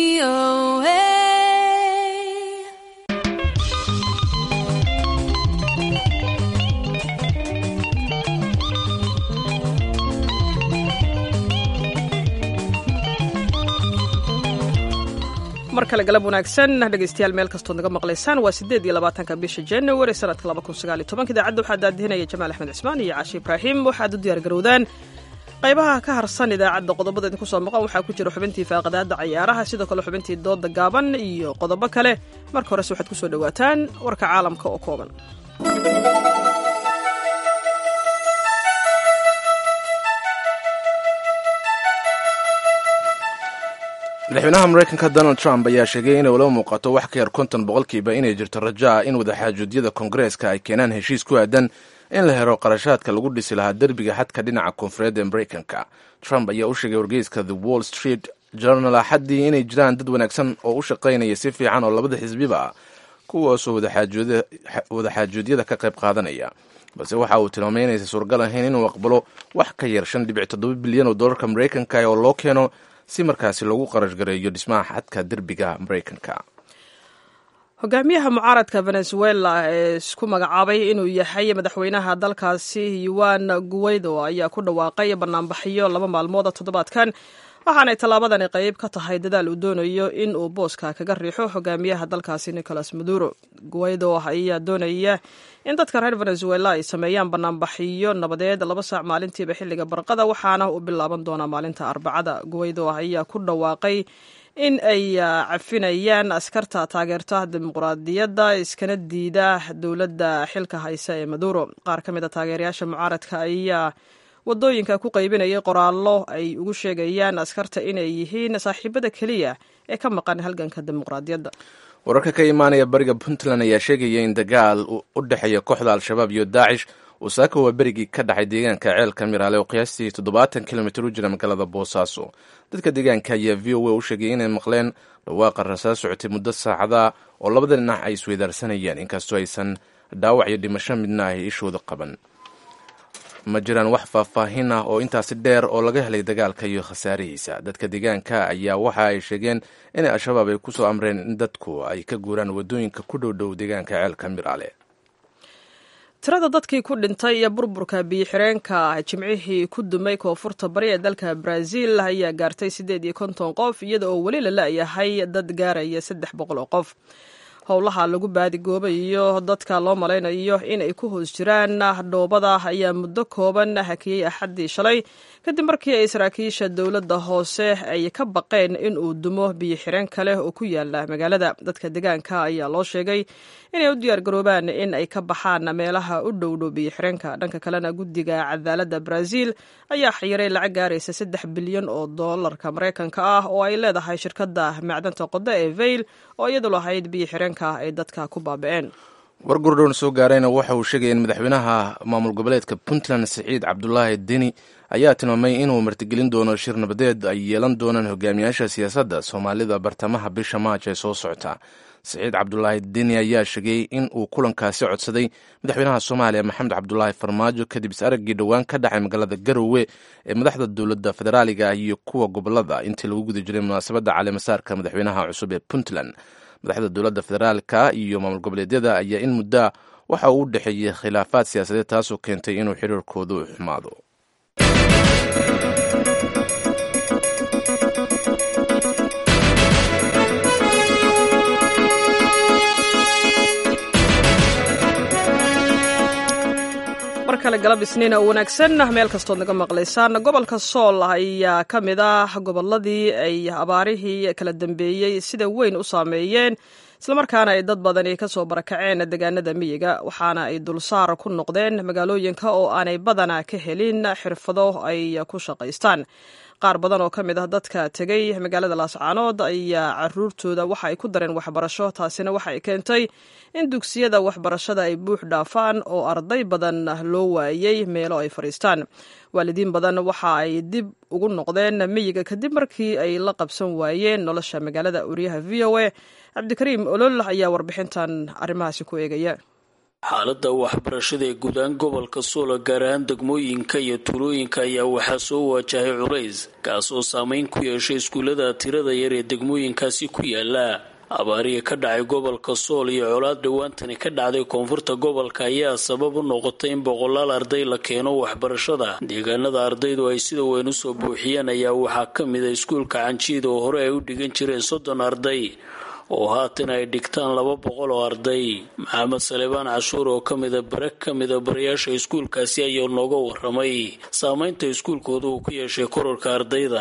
mar kale galab wanaagsan dhegeystayaal meel kastood naga maqlaysaan waa sideed iyo labaatanka bisha january sanadka laba kun sagaal iyo tobanka idaacadda waxaa daadihinaya jamaal axmed cismaan iyo caashi ibraahim waxaad u diyaar garowdaan qaybaha ka harsan idaacadda qodobada idinku soo maqan waxaa ku jira xubintii faaqadaada cayaaraha sidoo kale xubintii dooda gaaban iyo qodobo kale marka horese waxaad kusoo dhowaataan warka caalamka oo kooban madaxweynaha mareykanka donald trump ayaa sheegay inay ula muuqato wax ka yar konton boqolkiiba inay jirto rajo ah in wadaxaajuudyada koongareeska ay keenaan heshiis ku aadan in la helo qarashaadka lagu dhisi lahaa derbiga xadka dhinaca koonfureed ee mareykanka trump ayaa u sheegay wargeyska the wall street journal axaddii inay jiraan dad wanaagsan oo u shaqaynaya si fiican oo labada xisbiba ah kuwaasoo wadaxaajoodyada ka qayb qaadanaya balse waxa uu tilmaamay inaysan suuragal ahayn inuu aqbalo wax ka yar shan dhibic toddoba bilyan oo dollarka maraykanka oo loo keeno si markaasi loogu qarash gareeyo dhismaha xadka derbiga maraykanka hogaamiyaha mucaaradka venezuela ee isku magacaabay inuu yahay madaxweynaha dalkaasi yuan guweydo ayaa ku dhawaaqay banaanbaxyo laba maalmooda toddobaadkan waxaanay tallaabadani qayb ka tahay dadaal uu doonayo in uu booska kaga riixo hogaamiyaha dalkaasi nicolas maduro guweydo ayaa doonaya in dadka reer venezuela ay sameeyaan banaanbaxiyo nabadeed laba saac maalintiiba xilliga barqada waxaana uu bilaaban doonaa maalinta arbacada guweydo ayaa ku dhawaaqay in ay cafinayaan askarta taageerta dimuqraadiyadda iskana diida dowladda xilka haysa ee maduro qaar ka mid a taageerayaasha mucaaradka ayaa wadooyinka ku qaybinayay qoraallo ay ugu sheegayaan askarta inay yihiin saaxiibada keliya ee ka maqan halganka dimuqraadiyadda wararka ka imaanaya bariga puntland ayaa sheegaya in dagaal u dhexeeya kooxda al-shabaab iyo daacish uu saaka waa berigii ka dhacay deegaanka ceelka miraale oo qiyaastii toddobaatan kilomitir u jira magaalada boosaaso dadka deegaanka ayaa v o a u sheegay inay maqleen dhawaaqa rasaas socotay muddo saacada oo labada dhinac ay isweydaarsanayeen inkastoo aysan dhaawac iyo dhimasho midna ay ishooda qaban ma jiraan wax faahfaahin ah oo intaasi dheer oo laga helay dagaalka iyo khasaarihiisa dadka deegaanka ayaa waxa ay sheegeen inay al-shabaab ay kusoo amreen in dadku ay ka guuraan wadooyinka ku dhow dhow deegaanka ceelka miraale tirada dadkii ku dhintay iyo burburka biyo-xireenka jimcihii ku dumay koonfurta bari ee dalka brazil ayaa gaartay siddeed iyo konton qof iyada oo weli la la-yahay dad gaaraya saddex boqol oo qof howlaha lagu baadigoobayo dadka loo malaynayo in ay ku hoos jiraan dhoobada ayaa muddo kooban hakiyey axaddii shalay kadib markii ay saraakiisha dowladda hoose ay ka baqeen in uu dumo biyo xireen kale oo ku yaala magaalada dadka deegaanka ayaa loo sheegay inay u diyaargaroobaan in ay ka baxaan meelaha u dhowdhow biyo xireenka dhanka kalena guddiga cadaaladda brazil ayaa xiyiray lacag gaaraysa saddex bilyan oo doolarka maraykanka ah oo ay leedahay shirkadda macdanta qodo ee vail oo iyadu lahayd biyo xireenka ay dadka ku baaba'een war gurdhown soo gaarayna waxa uu sheegaya in madaxweynaha maamul goboleedka puntland siciid cabdulaahi deni ayaa tilmaamay inuu martigelin doono shir nabadeed ay yeelan doonaan hogaamiyaasha siyaasadda soomaalida bartamaha bisha maaj ee soo socota siciid cabdulaahi deni ayaa sheegay in uu kulankaasi codsaday madaxweynaha soomaaliya maxamed cabdulaahi farmaajo kadib is araggii dhowaan ka dhacay magaalada garowe ee madaxda dowladda federaaliga iyo kuwa gobolada intii lagu guda jiray munaasabadda caleemasaarka madaxweynaha cusub ee puntland madaxda dowladda federaalka iyo maamul goboleedyada ayaa in muddaa waxa uu u dhexeeyey khilaafaad siyaasadeed taasoo keentay inuu xiriirkoodu xumaado mar kale galab isniina u wanaagsan meel kastood naga maqlaysaan gobolka sool ayaa ka mid ah gobolladii ay abaarihii kala dambeeyey sida weyn u saameeyeen islamarkaana ay dad badani ka soo barakaceen deegaanada miyiga waxaana ay dulsaar ku noqdeen magaalooyinka oo aanay badana ka helin xirfado ay ku shaqaystaan qaar badan oo ka mid ah dadka tegey magaalada laascaanood ayaa caruurtooda waxa ay ku dareen waxbarasho taasina waxa ay keentay in dugsiyada waxbarashada ay buux dhaafaan oo arday badan loo waayey meelo ay fadhiistaan waalidiin badan waxa ay dib ugu noqdeen miyiga kadib markii ay la qabsan waayeen nolosha magaalada wariyaha v o a cabdikariim olol ayaa warbixintan arrimahaasi ku eegaya xaaladda waxbarashada ee guudaan gobolka suula gaar ahaan degmooyinka iyo tuulooyinka ayaa waxaa soo waajahay culays kaas oo saameyn ku yeeshay iskuullada tirada yar ee degmooyinkaasi ku yaala abaariya ka dhacay gobolka sool iyo colaad dhowaantani ka dhacday koonfurta gobolka ayaa sabab u noqotay in boqolaal arday la keeno waxbarashada deegaanada ardaydu ay sida weyn usoo buuxiyeen ayaa waxaa ka mid a iskuulka canjiida oo hore ay u dhigan jireen soddon arday oo haatan ay dhigtaan laba boqol oo arday maxamed salebaan cashuur oo ka mida bare ka mida barayaasha iskuulkaasi ayaa nooga waramay saameynta iskuulkooda uu ku yeeshay kororka ardayda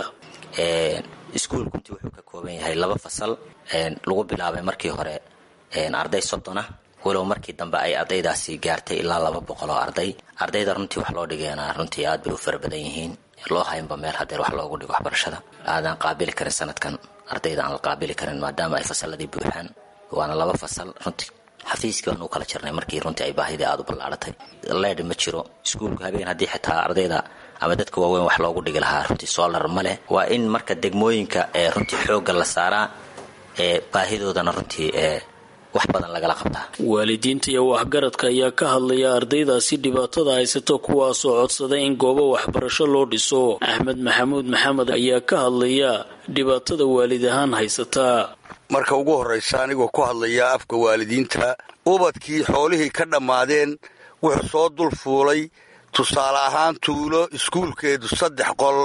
iskuulku runtii wuxuu ka kooban yahay laba fasal lagu bilaabay markii hore arday soddon ah walow markii dambe ay ardaydaasi gaartay ilaa laba boqol oo arday ardayda runtii wax loo dhigeena runtii aad bay u fara badan yihiin loo haynba meel hadeer wax loogu dhigo waxbarashada aadaan qaabili karin sanadkan ardayda aan la qaabili karin maadaama ay fasaladii buuxaan waana laba fasal runtii xafiiskii baan u kala jirnay markii runtii ay baahidii aada u ballaaratay leedh ma jiro iskuulku habeen haddii xitaa ardayda ama dadka waaweyn wax loogu dhigi lahaa runtii solar ma leh waa in marka degmooyinka ee runtii xoogga la saaraa ee baahidoodana runtii ee wax badan lagala qabtaa waalidiinta iyo waxgaradka ayaa ka hadlaya ardaydaasi dhibaatada haysata kuwaasoo codsaday in goobo waxbarasho loo dhiso axmed maxamuud maxamed ayaa ka hadlaya dhibaatada waalid ahaan haysataa marka ugu horraysa anigoo ku hadlaya afka waalidiinta ubadkii xoolihii ka dhammaadeen wuxuu soo dul fuulay tusaale ahaan tuulo iskuulkeedu saddex qol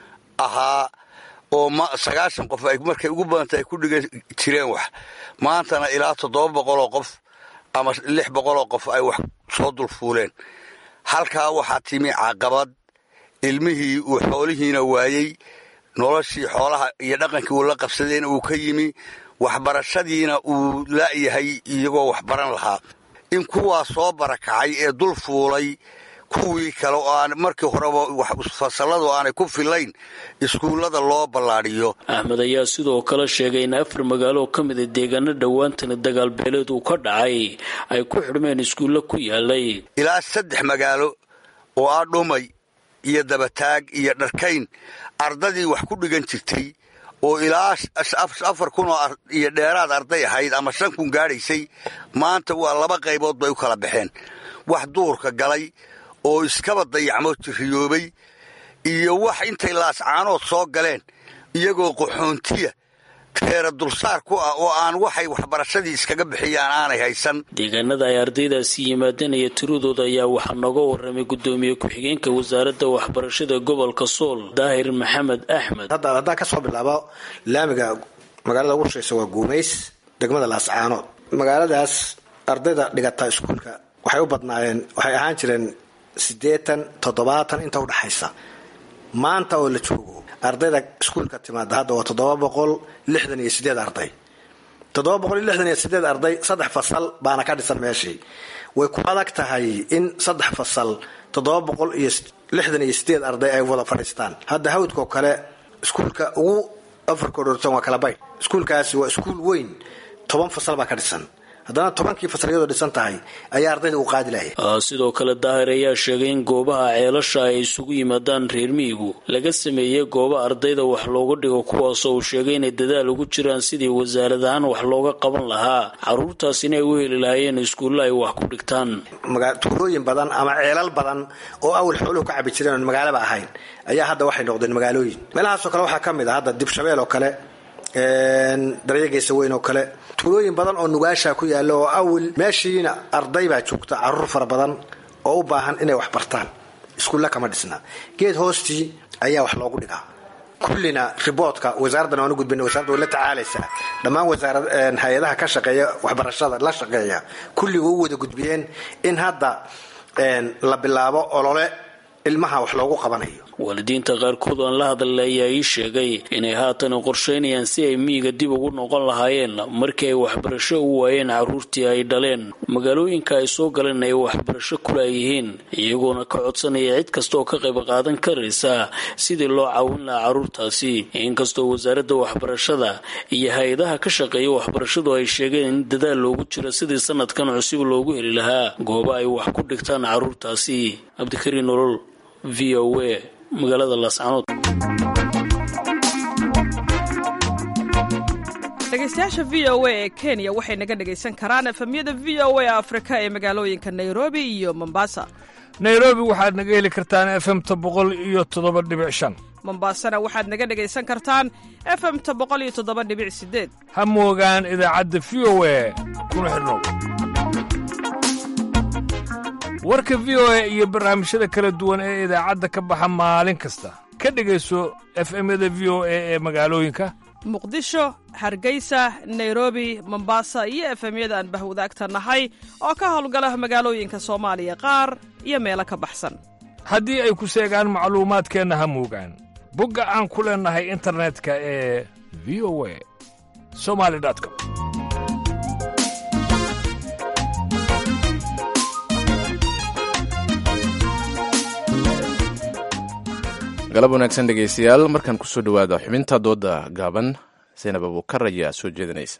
ahaa oo sagaashan qof ay markay ugu badanta ay ku dhigan jireen wax maantana ilaa toddoba boqoloo qof ama lix boqoloo qof ay wax soo dul fuuleen halkaa waxaa timi caqabad ilmihii uu xoolihiina waayey noloshii xoolaha iyo dhaqankii uu la qabsadayna uu ka yimi waxbarashadiina uu la'yahay iyagoo waxbaran lahaa in kuwaa soo barakacay ee dul fuulay kuwii kale oo aan markii horeba fasalladu aanay ku filayn iskuullada loo ballaadhiyo axmed ayaa sidoo kale sheegay in afar magaalo ka mida deegaano dhowaantana dagaalbeeleed uu ka dhacay ay ku xidhmeen iskuulla ku yaalay ilaa saddex magaalo oo ah dhumay iyo dabataag iyo dharkayn ardadii wax ku dhigan jirtay oo ilaa afar kun oo iyo dheeraad arday ahayd ama shan kun gaadhaysay maanta waa laba qaybood bay u kala baxeen wax duurka galay oo iskaba dayacmo jiriyoobay iyo wax intay laascaanood soo galeen iyagoo qaxoontiya teera dulsaar ku ah oo aan waxay waxbarashadii iskaga bixiyaan aanay haysan deegaanada ay ardaydaasi yimaadeen iyo tiradooda ayaa waxaa nooga warramay guddoomiye ku-xigeenka wasaaradda waxbarashada gobolka sool daahir maxamed axmed haddaan ka soo bilaabo laamiga magaalada ugu shaysa waa guumays degmada laascaanood magaaladaas ardayda dhigata iskuulka waxay u badnaayeen waxay ahaan jireen siddeetan toddobaatan inta udhaxaysa maanta oo la joogo ardayda iskuulka timaada hadda waa toddoba boqol lixdan iyo sideed arday toddoba boqol iyo lixdan iyo sideed arday saddex fasal baana ka dhisan meeshii way ku adag tahay in saddex fasal toddoba boqol iyo lixdan iyo sideed arday ay wada fadhiistaan hadda hawdkao kale iskuulka ugu afarka dhortan waa kala baydh iskuulkaasi waa iskuul weyn toban fasal baa ka dhisan haddana tobankii fasal iyadoo dhisan tahay ayaa ardayda uu qaadi lahaya sidoo kale daahir ayaa sheegay in goobaha ceelasha ay isugu yimaadaan reer miyigu laga sameeyey gooba ardayda wax looga dhigo kuwaasoo uu sheegay inay dadaal ugu jiraan sidii wasaarad ahaan wax looga qaban lahaa caruurtaas inay u heli lahaayeen iskuulla ay wax ku dhigtaan tuulooyin badan ama ceelal badan oo awal xooluhu ka cabi jireen oon magaalaba ahayn ayaa hadda waxay noqdeen magaalooyin meelahaasoo kale waxaa ka mid ah hadda dibshabeel oo kale daryageesa weyn oo kale tuulooyin badan oo nugaasha ku yaalla oo awil meeshiina arday baa joogta caruur fara badan oo u baahan inay wax bartaan iskuulla kama dhisna geed hoostii ayaa wax loogu dhigaa kullina riboodka wasaaraddan waan u gudbina wasarada way la tacaalaysaa dhammaan wasaarad hay-adaha ka shaqeeya waxbarashada la shaqeeya kulliga u wada gudbiyeen in hadda la bilaabo olole ilmaha wax loogu qabanayo waalidiinta qaarkood aan la hadlay ayaa ii sheegay inay haatan qorsheynayaan si ay miyiga dib ugu noqon lahaayeen markii ay waxbarasho u waayeen carruurtii ay dhaleen magaalooyinka ay soo galeen ay waxbarasho kulaayihiin iyagoona ka codsanaya cid kasta oo ka qayb qaadan karaysa sidii loo caawin lahaa carruurtaasi inkastoo wasaaradda waxbarashada iyo hay-adaha ka shaqeeya waxbarashadu ay sheegeen in dadaal loogu jiro sidii sanadkan cusub loogu heli lahaa gooba ay wax ku dhigtaan carruurtaasi cabdikariin nolol v o a magaalada laascanood dhegeystayaasha v o a ee kenya waxay naga dhegaysan karaan efemyada v o a afrika ee magaalooyinka nairobi iyo mombasa nairobi waxaad naga heli kartaan efemta boqol iyo toddoba dhibic shan mombasana waxaad naga dhegaysan kartaan efemta boqol iyo toddoba dhibic sideed ha moogaan idaacadda v o a kuna xidhnow warka v o a iyo barnaamijyada kala duwan ee idaacadda ka baxa maalin kasta ka dhegayso efemyada v o a ee magaalooyinka muqdisho hargeysa nairobi mombasa iyo efemyada aan bahwadaagta nahay oo ka howlgala magaalooyinka soomaaliya qaar iyo meelo ka baxsan haddii ay ku seegaan macluumaadkeenna ha moogaan bogga aan ku leennahay internetka ee v o a somali com galab wanaagsan dhegaystayaal markaan kusoo dhowaada xubinta dooda gaaban saynab abuukar ayaa soo jeedinaysa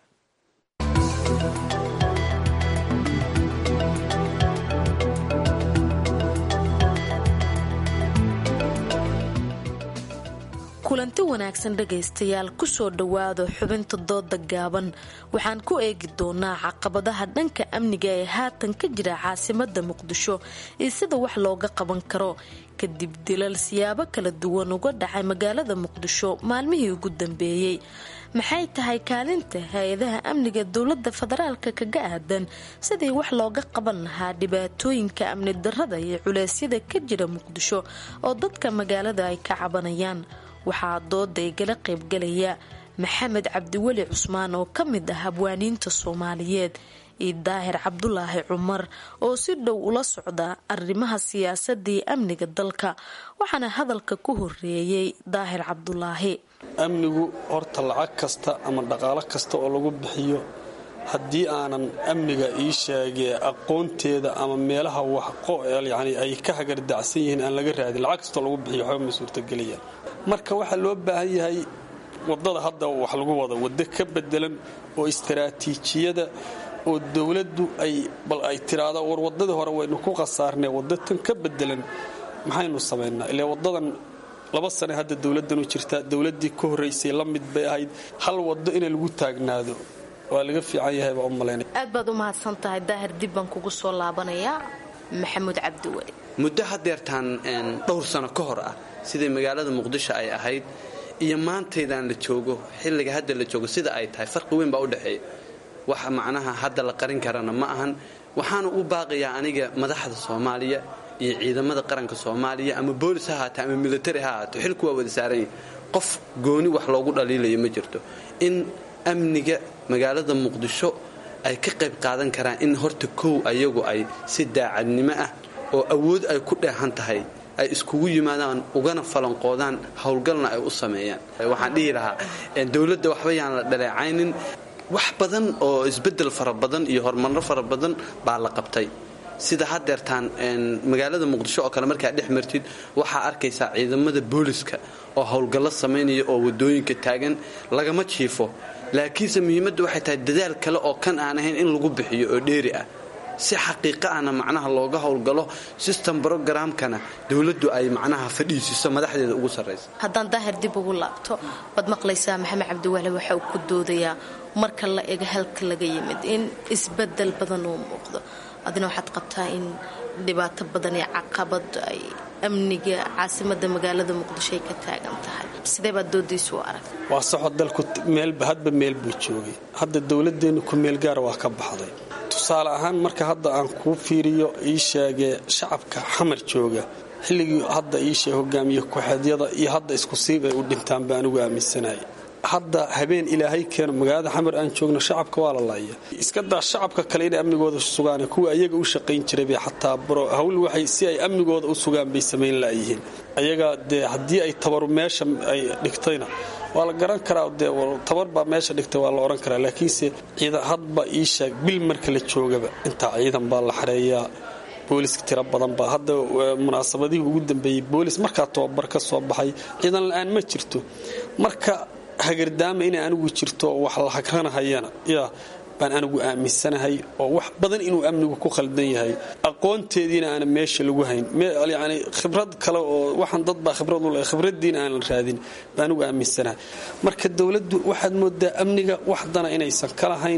kulanti wanaagsan dhagaystayaal kusoo dhowaado xubinta dooda gaaban waxaan ku eegi doonaa caqabadaha dhanka amniga ee haatan ka jira caasimada muqdisho iyo sida wax looga qaban karo kadib dilal siyaabo kala duwan uga dhacay magaalada muqdisho maalmihii ugu dambeeyey maxay tahay kaalinta hay-adaha amniga dowlada federaalka kaga aadan sidii wax looga qaban lahaa dhibaatooyinka amni darada iyo culeysyada ka jira muqdisho oo dadka magaalada ay ka cabanayaan waxaa dooda igala qaybgalaya maxamed cabdiweli cusmaan oo ka mid ah habwaaniinta soomaaliyeed iyo daahir cabdulaahi cumar oo si dhow ula socda arrimaha siyaasadii amniga dalka waxaana hadalka ku horeeyey daahir cabdulaahi amnigu horta lacag kasta ama dhaqaalo kasta oo lagu bixiyo haddii aanan amniga ii sheegee aqoonteeda ama meelaha waxyani ay ka hagardacsan yihiin aan laga raadin lacag kastoo lagu bixiyo waxba ma suurtagelayaan marka waxaa loo baahan yahay wadada hadda wax lagu wado waddo ka bedelan oo istaraatiijiyada oo dowladdu ay bal ay tiraahdo war wadadii hore waynu ku khasaarnay waddo tan ka bedelan maxaynu samaynaa ilaa wadadan laba sane hadda dowladanu jirtaa dowladii ka horeysay la mid bay ahayd hal wado in lagu taagnaado waa laga fiican yahay baa u malaynaya aad baad u mahadsan tahay daahir dib baan kugu soo laabanayaa maxamuud cabdiweli muddo hadeertaan dhowr sano ka hor ah sidai magaalada muqdisho ay ahayd iyo maantaydan la joogo xilliga hadda la joogo sida ay tahay farqi weyn baa u dhexeeya wax macnaha hadda la qarin karana ma ahan waxaana u baaqayaa aniga madaxda soomaaliya iyo ciidamada qaranka soomaaliya ama boolis ha ahaate ama militari ha ahaato xilku waa wada saaranya qof gooni wax loogu dhaliilayo ma jirto in amniga magaalada muqdisho ay ka qayb qaadan karaan in horta kow ayagu ay si daacadnimo ah oo awood ay ku dheehan tahay ay iskugu yimaadaan ugana falanqoodaan howlgalna ay u sameeyaan waxaan dhihi lahaa dowladda waxba yaan la dhaleecaynin wax badan oo isbedel fara badan iyo horumarro fara badan baa la qabtay sida hadeertaan magaalada muqdisho oo kale markaa dhex martid waxaa arkaysaa ciidamada booliska oo howlgallo samaynaya oo wadooyinka taagan lagama jiifo laakiinse muhiimadda waxay tahay dadaal kale oo kan aan ahayn in lagu bixiyo oo dheeri ah si xaqiiqa ahna macnaha looga howlgalo system brogramkana dowladdu ay macnaha fadhiisiiso madaxdeeda ugu sarraysa haddaan daahir dib ugu laabto waad maqlaysaa maxamed cabdiwaale waxa uu ku doodayaa marka la ego halka laga yimid in isbedel badan uu muuqdo adina waxaad qabtaa in dhibaato badan iyo caqabad ay amniga caasimada magaalada muqdisho ay ka taagan tahay sidee baad doodaysu u arag waa saxo dalku meelba hadba meel buu joogay hadda dowladeennu ku meel gaara waa ka baxday tusaale ahaan marka hadda aan kuu fiiriyo ii sheegee shacabka xamar jooga xilligii hadda ii sheeg hogaamiye ku-xeedyada iyo hadda isku siib ay u dhintaan baa anigu aaminsanaya hadda habeen ilaahay keeno magaalada xamar aan joogno shacabka waa la laaya iska daa shacabka kale inay amnigooda sugaan kuwa ayaga u shaqayn jiray bay xataa baro hawl waxay si ay amnigooda u sugaan bay samayn laayihiin ayaga dee haddii ay tabaru meesha ay dhigtayna waa la garan karaa dee tabar baa meesha dhigtay waa la odhan karaa laakiinse ciidan hadba ii sheeg bil marka la joogaba intaa ciidan baa la xareeyaa booliska tiro badan baa hadda munaasabadihii ugu dambeeyey boolis markaa tababar ka soo baxay ciidan la-aan ma jirto marka hagardaama inay anigu jirto oo wax la hagranahayana yaa baan anigu aaminsanahay oo wax badan inuu amnigu ku khaldan yahay aqoonteediina aana meesha lagu hayn yani khibrad kale oo waxaan dad baa khibrad u leh khibraddiina aan la raadin baan anigu aaminsanahay marka dowladdu waxaad moodaa amniga wax dana inaysan ka lahayn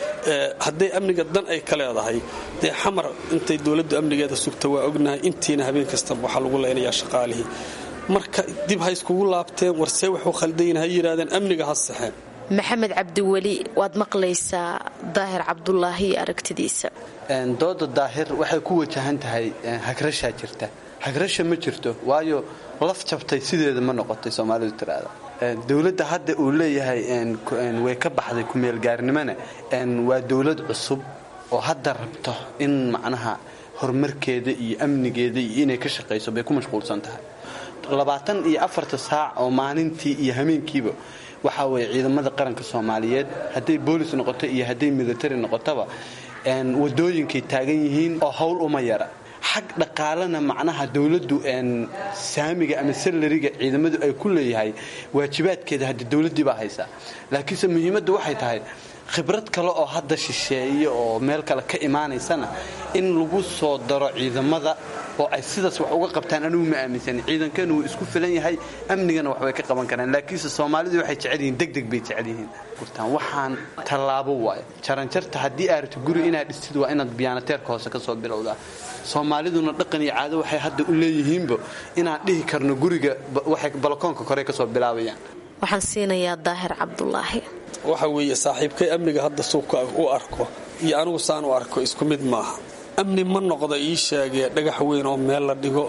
hadday amniga dan ay ka leedahay dee xamar intay dowladdu amnigeeda sugta waa ognahay intiina habeen kastaba waxaa lagu leynayaa shaqaalihii marka dib ha iskugu laabteen warsee waxuu khaldayin ha yidhahdeen amniga ha saxeen maxamed cabdiweli waad maqlaysaa daahir cabdulaahi iyo aragtidiisa dooda daahir waxay ku wajahan tahay hagrashaa jirta hagrasha ma jirto waayo laf jabtay sideeda ma noqotay soomaalidu tiraada dowladda hadda uu leeyahay way ka baxday kumeelgaarnimona waa dowlad cusub oo hadda rabto in macnaha horumarkeeda iyo amnigeeda iyo inay ka shaqayso bay ku mashquulsan tahay labaatan iyo afarta saac oo maalintii iyo hameenkiiba waxaa weeye ciidamada qaranka soomaaliyeed hadday boolis noqoto iyo hadday military noqotaba wadooyinkay taagan yihiin oo howl uma yara xag dhaqaalena macnaha dowladdu saamiga ama salariga ciidamadu ay ku leeyahay waajibaadkeeda hadda dowladdii baa haysaa laakiinse muhiimadda waxay tahay khibrad kale oo hadda shisheeye oo meel kale ka imaanaysana in lagu soo daro ciidamada oo ay sidaas wax uga qabtaan anigu ma aaminsani ciidankeenu wuu isku filan yahay amnigana waxbay ka qaban karaan laakiinse soomaalidu waxay jecel yihiin degdeg bay jecel yihiin gurtaan waxaan tallaabo waayo jaranjarta haddii aad rabto guri inaad dhistid waa inaad biyaanateerka hoose ka soo bilowdaa soomaaliduna dhaqan iyo caado waxay hadda u leeyihiinba inaan dhihi karno guriga waxay balakoonka kore ka soo bilaabayaan waxaan siinayaa daahir cabdulaahi waxa weeye saaxiibkay amniga hadda suuka u arko iyo anigu saan u arko isku mid maaha amni ma noqda ii sheegee dhagax weyn oo meel la dhigo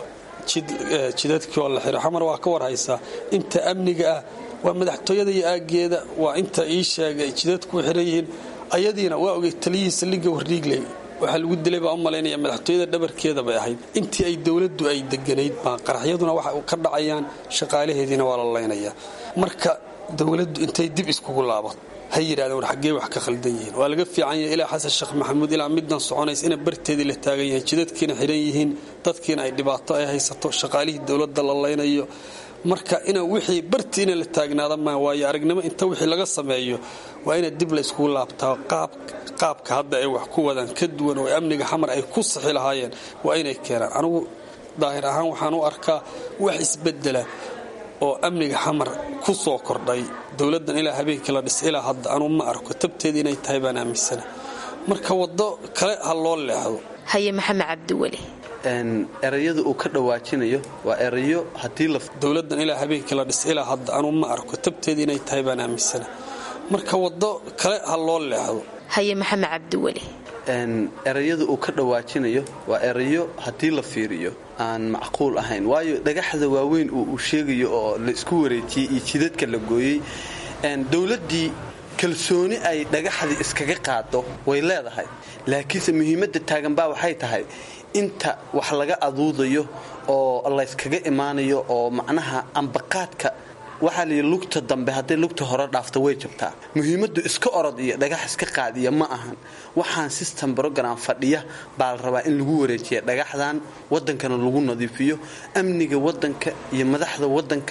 jidadkii oo la xiro xamar waa ka warhaysaa inta amniga ah waa madaxtooyada iyo aaggeeda waa inta ii sheegay jidadku xiran yihiin ayadiina waa ogey taliyihii saldhigga wardhiigley waxaa lagu dilay baa u malaynaya madaxtooyada dhabarkeeda bay ahayd intii ay dowladdu ay deganayd baa qaraxyaduna waxa ka dhacayaan shaqaalaheediina waa la laynaya marka dowladdu intay dib iskugu laabato ha yidhahdeen war xaggee wax ka khaldan yihiin waa laga fiican yahay ilaa xasan sheekh maxamuud ilaa middan soconaysa ina barteedii la taagan yahay jidadkiina xidhan yihiin dadkiina ay dhibaato ay haysato shaqaalihii dowladda la laynayo marka ina wixii bartii ina la taagnaada maa waayo aragnimo inta wixii laga sameeyo waa ina dib la iskugu laabtaa qaabka hadda ay wax ku wadaan ka duwan oo amniga xamar ay ku sixi lahaayeen waa inay keenaan anigu daahir ahaan waxaan u arkaa wax isbedela oo amniga xamar ku soo kordhay dowladdan ilaa habeenkii la dhis ilaa hadda anuu ma arko tabteeda inay tahay baan aaminsana marka waddo kale ha loo leexdo haye maxamed cabdiweli erayada uu ka dhawaajinayo waa erayo hadii dowladdan ilaa habeenkii la dhis ilaa hadda anuu ma arko tabteeda inay tahay baan aaminsana marka waddo kale ha loo leexdo haye maxamed cabdiweli erayada uu ka dhawaajinayo waa erayo haddii la fiiriyo aan macquul ahayn waayo dhagaxda waaweyn uu uu sheegayo oo la isku wareejiyey iyo jidadka la gooyey dowladdii kalsooni ay dhagaxdii iskaga qaado way leedahay laakiinse muhiimadda taaganbaa waxay tahay inta wax laga aduudayo oo layskaga imaanayo oo macnaha ambaqaadka waxaa layidhi lugta dambe hadday lugta hore dhaafto way jabtaa muhiimaddu iska orod iyo dhagax iska qaadiya ma ahan waxaan system brogram fadhiya baa la rabaa in lagu wareejiya dhagaxdan wadankana lagu nadiifiyo amniga wadanka iyo madaxda wadanka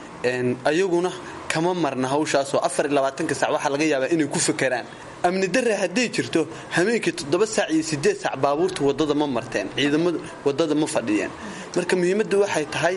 ayaguna kama marna hawshaasoo afariyabaatanka sac waxaa laga yaabaa inay ku fakeraan amni dare hadday jirto habeenkii toddoba saac iyo sideed saac baabuurta wadada ma marteen ciidamadu wadada ma fadhiyeen marka muhiimaddu waxay tahay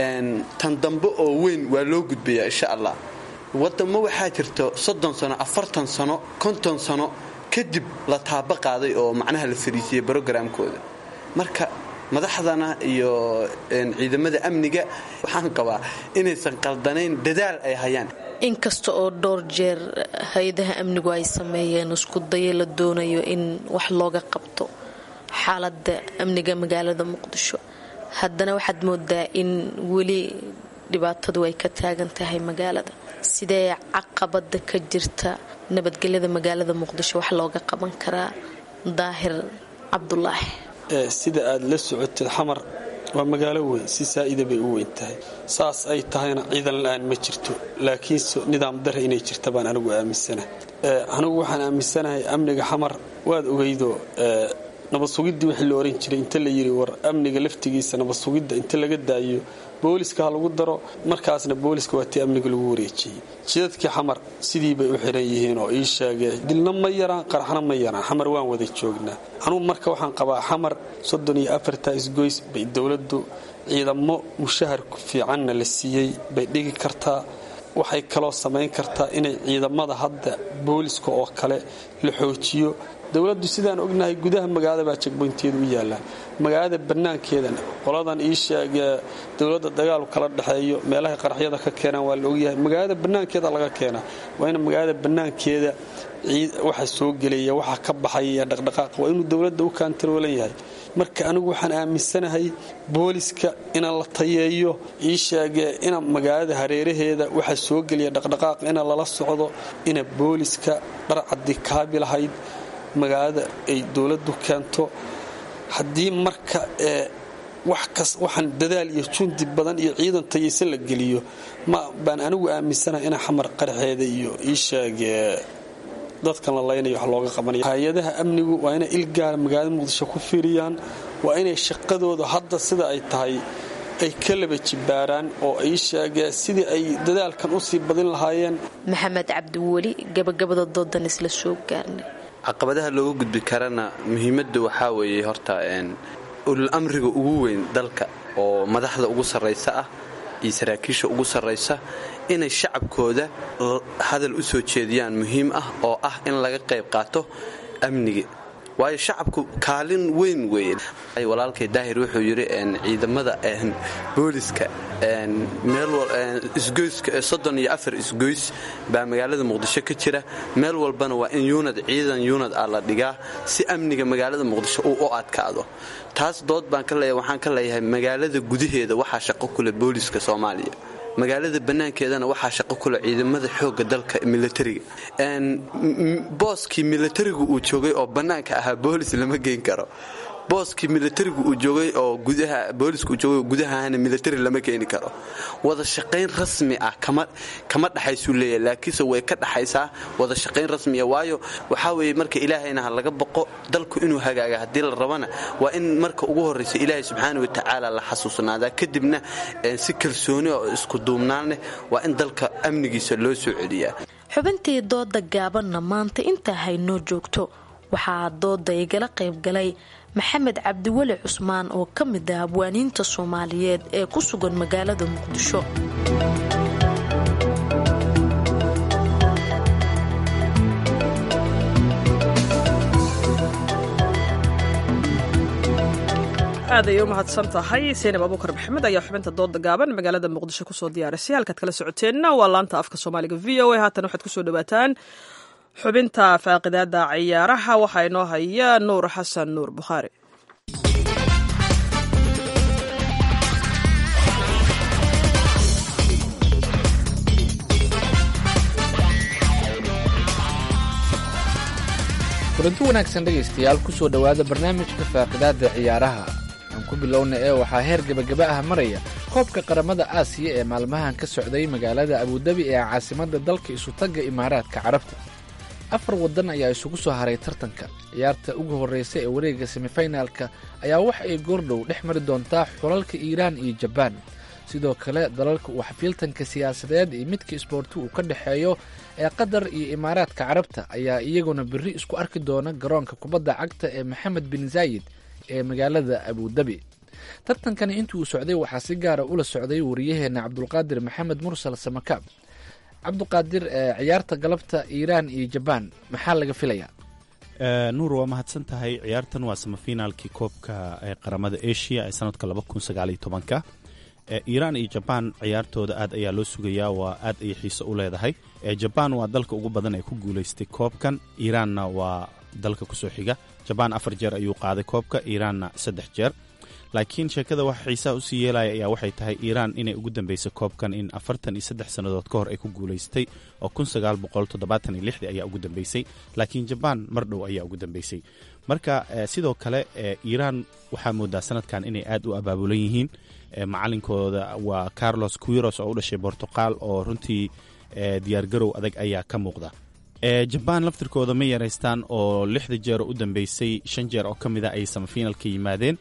tan dambe oo weyn waa loo gudbayaa insha allah wadamo waxaa jirto soddon sano afartan sano konton sano kadib la taaba qaaday oo macnaha la fariisiyey brogramkooda marka madaxdana iyo ciidamada amniga waxaan qabaa inaysan qaldanayn dadaal ay hayaan inkasta oo dhowr jeer hay-adaha amnigu ay sameeyeen isku dayo la doonayo in wax looga qabto xaalada amniga magaalada muqdisho haddana waxaad moodaa in weli dhibaatadu ay ka taagan tahay magaalada sidee caqabada ka jirta nabadgelyada magaalada muqdisho wax looga qaban karaa daahir cabdulaahi sida aad la socotid xamar waa magaalo weyn si saa'ida bay u weyn tahay saas ay tahayna ciidan la-aan ma jirto laakiinse nidaam dare inay jirta baan anigu aaminsana anigu waxaan aaminsanahay amniga xamar waad ogeydo nabad sugiddii wixii la oran jiray inta la yidhi war amniga laftigiisa nabad sugidda inta laga daayo booliska ha lagu daro markaasna booliska waa tii amniga lagu wareejiyey jidadkii xamar sidii bay u xiran yihiin oo ii sheegee dilna ma yaraan qaraxna ma yaraan xamar waan wada joognaa anugu marka waxaan qabaa xamar soddon iyo afarta isgoys bay dowladdu ciidamo mushahar fiicanna la siiyey bay dhigi kartaa waxay kaloo samayn kartaa inay ciidamada hadda booliska oo kale la xoojiyo dowladdu sidaan ognahay gudaha magaalada baa jagboynteeda u yaallaan magaalada bannaankeedana qoladan ii sheegee dowladda dagaalu kala dhexeeyo meelahay qaraxyada ka keenaan waa la ogyahay magaalada bannaankeeda laga keenaa waa in magaalada bannaankeeda waxa soo gelaya waxa ka baxaya dhaqdhaqaaq waa inuu dowladda u kaantaroolan yahay marka anigu waxaan aaminsanahay booliska ina la tayeeyo ii sheegee ina magaalada hareeraheeda waxa soo gelaya dhaqdhaqaaq ina lala socdo ina booliska dharcaddi kaabi lahayd magaalada ay dowladdu keento haddii marka ee waxaan dadaal iyo jundi badan iyo ciidan tayaysan la geliyo ma baan anigu aaminsanahay ina xamar qaraxeeda iyo ii sheegee dadkan la laynayo wax looga qabanaya hay-adaha amnigu waa inay ilgaara magaalada muqdisho ku fiiriyaan waa inay shaqadooda hadda sida ay tahay ay ka laba jibaaraan oo ay sheegeen sidii ay dadaalkan usii badin lahaayeen maxamed cabdiweli gabagabada doodan isla soo gaarnay caqabadaha looga gudbi karana muhiimadda waxaa weeye horta ulul amriga ugu weyn dalka oo madaxda ugu sarraysa ah iyo saraakiisha ugu sarraysa inay shacabkooda hadal u soo jeediyaan muhiim ah oo ah in laga qayb qaato amniga waayo shacabku kaalin weyn weeye walaalkay daahir wuxuu yidhi ciidamada booliska meelisgoyska soddon iyo afar isgoys baa magaalada muqdisho ka jira meel walbana waa in yunad ciidan yunad ah la dhigaa si amniga magaalada muqdisho uu u adkaado taas dood baan ka leeyahay waxaan ka leeyahay magaalada gudaheeda waxaa shaqo kule booliska soomaaliya magaalada bannaankeedana waxaa shaqo kule ciidamada xoogga dalka militariga booskii militarigu uu joogay oo bannaanka ahaa boolis lama geyn karo booskii militarigu uu joogay oo gudaha booliska uu joogay oo gudahana militari lama keeni karo wada shaqayn rasmi ah kama kama dhaxaysuu leeyahay laakiinse way ka dhaxaysaa wada shaqayn rasmiya waayo waxaa weeye marka ilaahayna ha laga boqo dalku inuu hagaaga haddii la rabana waa in marka ugu horraysa ilaahay subxaana watacaala la xasuusnaadaa kadibna si kalsooni oo isku duubnaan leh waa in dalka amnigiisa loo soo celiyaa xubintii dooda gaabanna maanta intaa haynoo joogto waxaa dooda igala qaybgalay maxamed cabdiweli cusmaan oo ka mid ah abwaaniinta soomaaliyeed ee ku sugan magaalada muqdisho aad ayay u mahadsan tahay seenab abuukar maxamed ayaa xubinta dooda gaaban magaalada muqdisho kusoo diyaarisay halkaad kala socoteenna waa laanta afka soomaaliga v o a haatan waxaad kusoo dhawaataan xubinta faaqidaada ciyaaraha waxaa inoo haya nuur xasan nuur bukhaari kulanti wanaagsan dhegaystayaal ku soo dhowaada barnaamijka faaqidaada ciyaaraha aan ku bilowna ee waxaa heer gebagaba ah maraya koobka qaramada aasiya ee maalmahan ka socday magaalada abudabi ee caasimadda dalka isutagga imaaraadka carabta afar waddan ayaa isugu soo haray tartanka ciyaarta ugu horreysa ee wareegga semifinaalka ayaa wax ay goordhow dhex mari doontaa xulalka iiraan iyo jabaan sidoo kale dalalka uu xafiiltanka siyaasadeed iyo midka isboorti uu ka dhexeeyo ee qatar iyo imaaraadka carabta ayaa iyaguna berri isku arki doona garoonka kubadda cagta ee maxamed bin zaayid ee magaalada abudabi tartankani intii uu socday waxaa si gaara ula socday wariyaheenna cabdulqaadir maxamed mursal samakaab cabduqaadir ciyaarta galabta iiraan iyo jabaan maxaa laga filayaa nuur waa mahadsan tahay ciyaartan waa samafinaalkii koobka qaramada asia ee sanadka labakunsagaalyotobanka iiraan iyo jabaan ciyaartooda aad ayaa loo sugayaa waa aad ayay xiise u leedahay jabaan waa dalka ugu badan ee ku guulaystay koobkan iiraanna waa dalka kusoo xiga jabaan afar jeer ayuu qaaday koobka iiraanna saddex jeer laakiin sheekada waxa xiisaha usii yeelaya ayaa waxay tahay iiraan inay ugu dambeysay koobkan in afartan iyo saddex sannadood ka hor ay ku guulaystay oo kun sagaal boqol toddobaatan iyo lixdii ayaa ugu dambeysay laakiin jabaan mar dhow ayaa ugu dambeysay marka sidoo kale iiraan waxaa moodaa sanadkan inay aad u abaabulan yihiin macalinkooda waa carlos quiros oo u dhashay bortuqal oo runtii diyaargarow adag ayaa ka muuqda jabaan laftirkooda ma yaraystaan oo lixda jeer oo u dambeysay shan jeer oo ka mida ay samafinalka yimaadeen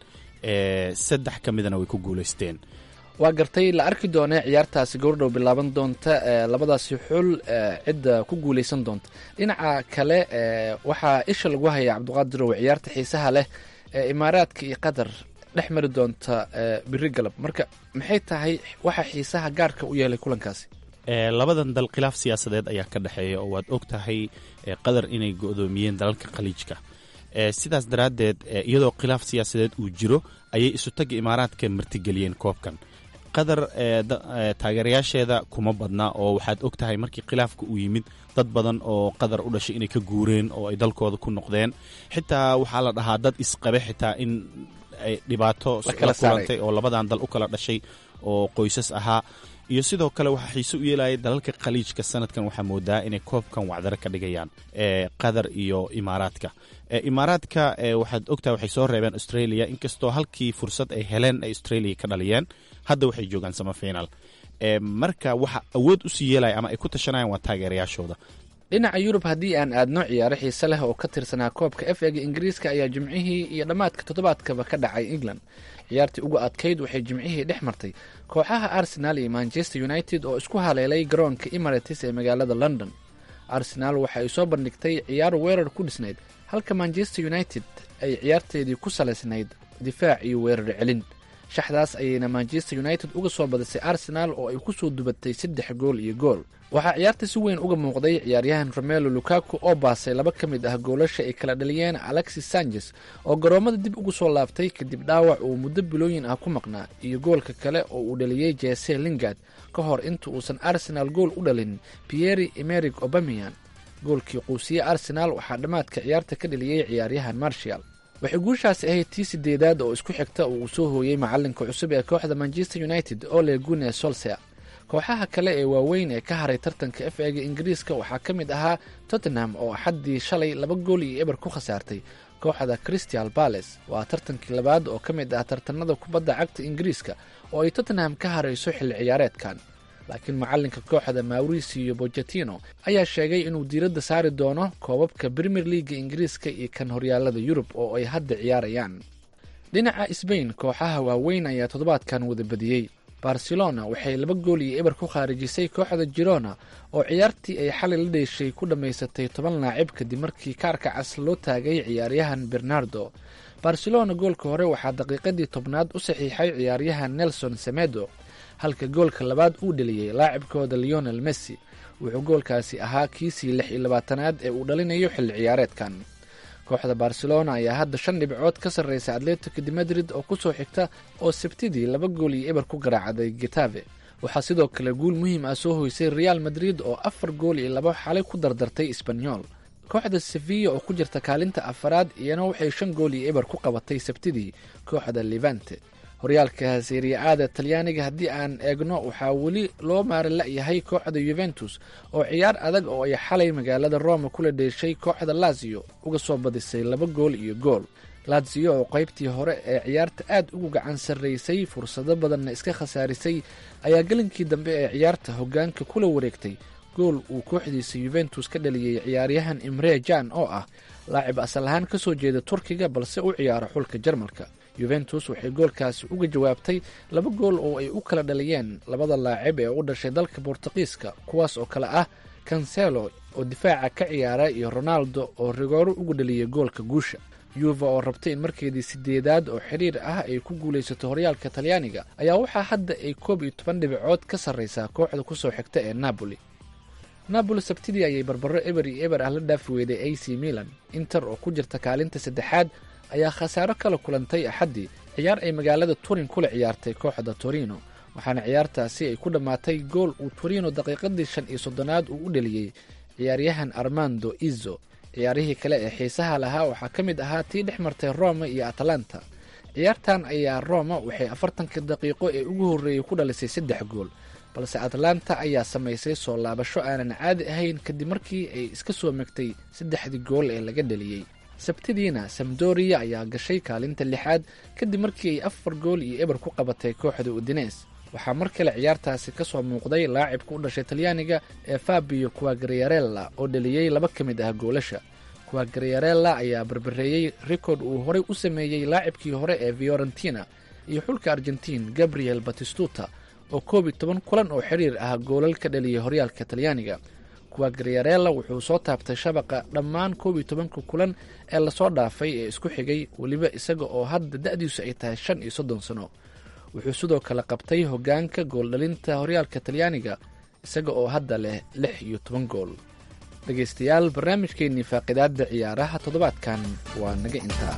saddex ka midana way ku guulaysteen waa gartay la arki doonee ciyaartaasi gowrdhow bilaaban doonta labadaasi xul cidda ku guulaysan doonta dhinaca kale waxaa isha lagu hayaa cabdiqaadirow ciyaarta xiisaha leh ee imaaraadka iyo qatar dhex mari doonta biri galab marka maxay tahay waxa xiisaha gaarka u yeelay kulankaasi labadan dal khilaaf siyaasadeed ayaa ka dhexeeya oo waad og tahay qatar inay go'doomiyeen dalalka khaliijka sidaas daraaddeed iyadoo khilaaf siyaasadeed uu jiro ayay isutagga imaaraadka martigeliyeen koobkan qatar taageerayaasheeda kuma badna oo waxaad og tahay markii khilaafka uu yimid dad badan oo qatar u dhashay inay ka guureen oo ay dalkooda ku noqdeen xitaa waxaa la dhahaa dad isqabe xitaa in ay dhibaato la kulantay oo labadan dal u kala dhashay oo qoysas ahaa iyo sidoo kale waxaa xiise u yeelaya dalalka khaliijka sanadkan waxaa moodaa inay koobkan wacdaro ka dhigayaan qatar iyo imaaraadka imaaraadka waxaad ogtahay waxay soo reebeen australia inkastoo halkii fursad ay heleen ay australia ka dhaliyeen hadda waxay joogaan samafinal marka waxa awood usii yeelaya ama ay ku tashanayaan waa taageerayaashooda dhinaca yurub haddii aan aadno ciyaaro xiise leh oo ka tirsanaa koobka f ega ingiriiska ayaa jimcihii iyo dhammaadka toddobaadkaba ka dhacay england ciyaartii ugu adkayd waxay jimcihii dhex martay kooxaha arsenal iyo manchester united oo isku haleelay garoonka emirates ee magaalada london arsenal waxa ay soo bandhigtay ciyaar weerar ku dhisnayd halka manchester united ay ciyaarteedii ku salaysnayd difaac iyo weerar celin shaxdaas ayayna manchester united uga soo badisay arsenal oo ay ku soo dubatay saddex gool iyo gool waxaa ciyaarta si weyn uga muuqday ciyaaryahan romelo lukaku oo baasay laba ka mid ah goolasha ay kala dhaliyeen alexis sanchez oo garoommada dib ugu soo laabtay kadib dhaawac uu muddo bilooyin ah ku maqnaa iyo goolka kale oo uu dhaliyey jese lingard ka hor inta uusan arsenal gool u dhalin pieri emeric obamian goolkii quusiye arsenal waxaa dhammaadka ciyaarta ka dhaliyey ciyaaryahan marshall waxay guushaasi ahayd tii sideedaad oo isku xigta oo uu soo hooyey macalinka cusub ee kooxda manchester united ole gune solser kooxaha kale ee waaweyn ee ka haray tartanka f ega ingiriiska waxaa ka mid ahaa tottenham oo axaddii shalay laba gool iyo eber ku khasaartay kooxda crystal bales waa tartankii labaad oo ka mid ah tartanada kubadda cagta ingiriiska oo ay tottenham ka harayso xilli ciyaareedkan laakiin macalinka kooxda mauricio bochetino ayaa sheegay inuu diiradda saari doono koobabka premier leaga ingiriiska iyo kan horyaalada yurub oo ay hadda ciyaarayaan dhinaca sbain kooxaha waaweyn ayaa toddobaadkan wada badiyey barcelona waxay laba gool iyo eber ku khaarijisay kooxda girona oo ciyaartii ay xalay la dheeshay ku dhammaysatay toban laacib kadib markii kaarka cas loo taagay ciyaaryahan bernardo barcelona goolka hore waxaa daqiiqadii tobnaad u saxiixay ciyaaryahan nelson semedo halka goolka labaad uu dheliyey laacibkooda leonel messi wuxuu goolkaasi ahaa kiisii lix iyo labaatanaad ee uu dhalinayo xilli ciyaareedkan kooxda barcelona ayaa hadda shan dhibcood ka sarreysa atletico de madrid oo kusoo xigta oo sabtidii laba gool iyo eber ku garaacday getave waxaa sidoo kale guul muhiim ah soo hoysay real madrid oo afar gool iyo laba xalay ku dardartay sbanyol kooxda sevilla oo ku jirta kaalinta afaraad iyana waxay shan gool iyo eber ku qabatay sabtidii kooxda levante horyaalka seriya-aada talyaaniga haddii aan eegno waxaa weli loo maari la-yahay kooxda yuventus oo ciyaar adag oo ay xalay magaalada roma kula dheeshay kooxda lazio uga soo badisay laba gool iyo gool lazio oo qaybtii hore ee ciyaarta aad ugu gacan sarraysay fursado badanna iska khasaarisay ayaa gelinkii dambe ee ciyaarta hoggaanka kula wareegtay gool uu kooxdiisa yuventus ka dhaliyey ciyaaryahan imre jan oo ah laacib asal ahaan ka soo jeeda turkiga balse u ciyaaro xulka jarmalka yuventus waxay goolkaasi uga jawaabtay laba gool oo ay u kala dhaliyeen labada laacib ee u dhashay dalka bortuqiiska kuwaas oo kale ah cancelo oo difaaca ka ciyaara iyo ronaldo oo rigooro ugu dhaliyay goolka guusha yuva oo rabtay in markeedii sideedaad oo xiriir ah ay ku guulaysato horyaalka talyaaniga ayaa waxaa hadda ay koob iyo toban dhibicood ka sarreysaa kooxda kusoo xigta ee napoli napoli sabtidii ayay barbaro eber iyo eber ah la dhaafi weyday a c milan inter oo ku jirta kaalinta saddexaad ayaa khasaaro kala kulantay axaddii ciyaar ay magaalada turin kula ciyaartay kooxda torino waxaana ciyaartaasi ay ku dhammaatay gool uu torino daqiiqadii shan iyo soddonaad uu u dheliyey ciyaaryahan armando izo ciyaarihii kale ee xiisaha lahaa waxaa ka mid ahaa tii dhex martay roma iyo atalanta ciyaartan ayaa roma waxay afartanka daqiiqo ee ugu horreeyey ku dhalisay saddex gool balse atlanta ayaa samaysay soo laabasho aanan caadi ahayn kadib markii ay iska soo megtay saddexdii gool ee laga dheliyey sabtidiina samdoriya ayaa gashay kaalinta lixaad kadib markii ay afar gool iyo eber ku qabatay kooxda udines waxaa mar kale ciyaartaasi ka soo muuqday laacibka u dhashay talyaaniga ee fabio quagrierella oo dheliyey laba ka mid ah goolasha quagrierella ayaa barbareeyey rikoord uu horey u sameeyey laacibkii hore ee fiorentina iyo xulka argentiin gabriel batistuta oo koob iyo toban kulan oo xiriir ah goolal ka dhaliyay horyaalka talyaaniga quagrierella wuxuu soo taabtay shabaqa dhammaan koob iyo tobanka kulan ee lasoo dhaafay ee isku xigay weliba isaga oo hadda da-diisu ay tahay shan iyo soddon sano wuxuu sidoo kale qabtay hoggaanka gooldhalinta horyaalka talyaaniga isaga oo hadda leh lix iyo toban gool dhegaystayaal barnaamijkeennii faaqidaadda ciyaaraha toddobaadkan waa naga intaa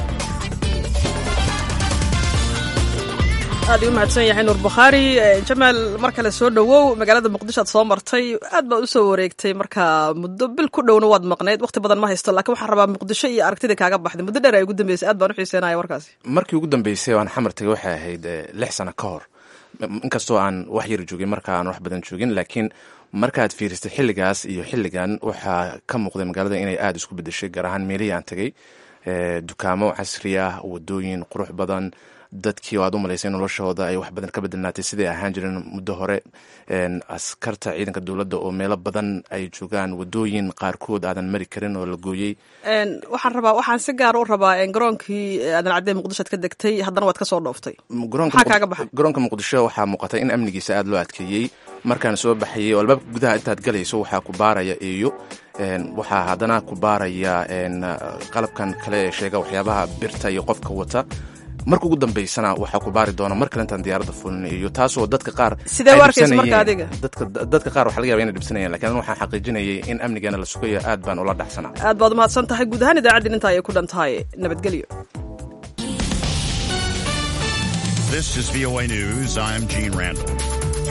aad u mahadsan yahay nuur bukhaari jamaal mar kale soo dhowow magaalada muqdisho aad soo martay aad baad usoo wareegtay marka muddo bil ku dhowna waad maqnayd waqti badan ma haysto laakiin waxaan rabaa muqdisho iyo aragtida kaaga baxday muddo dheer ay ugu dambeysay aad baan u xiiseenaya warkaasi markii ugu dambeysay aan xamar tagay waxay ahayd lix sano ka hor inkastoo aan wax yar joogin marka aan wax badan joogin laakiin markaad fiiristay xilligaas iyo xilligan waxaa ka muuqday magaalada inay aada isku bedeshay gaar ahaan meelihii aan tagay dukaamo casri ah wadooyin qurux badan dadkii oo aad u malaysay noloshooda ay wax badan ka bedelnaatay siday ahaan jireen muddo hore askarta ciidanka dowladda oo meelo badan ay joogaan wadooyin qaarkood aadan mari karin oo la gooyey waxaan rabaa waxaan si gaar u rabaa garoonkii aadan cadee muqdishoad ka degtay haddana waad ka soo dhooftay maxaa kaaga baxay garoonka muqdisho waxaa muuqata in amnigiisa aada loo adkeeyey markaan soo baxayay oo albaabka gudaha intaad galayso waxaa ku baaraya eeyo waxaa haddana ku baaraya qalabkan kale ee sheega waxyaabaha birta iyo qofka wata marka ugu dambaysana waxaa ku baari doona mar kale intaan diyaaradda fulinayo taasoo dadka qaar sidee u arkaysa marka adiga dadka qaar waxaa laga yaba inay dhibsanayaan lakin waxaan xaqiijinayay in amnigeena la sugayo aad baan ula dhacsanaa aad baad umahadsan tahay guud ahaan idaacaddin intaa ayay ku dhan tahay nabadgelyo This is VOA News. I'm Gene Randall.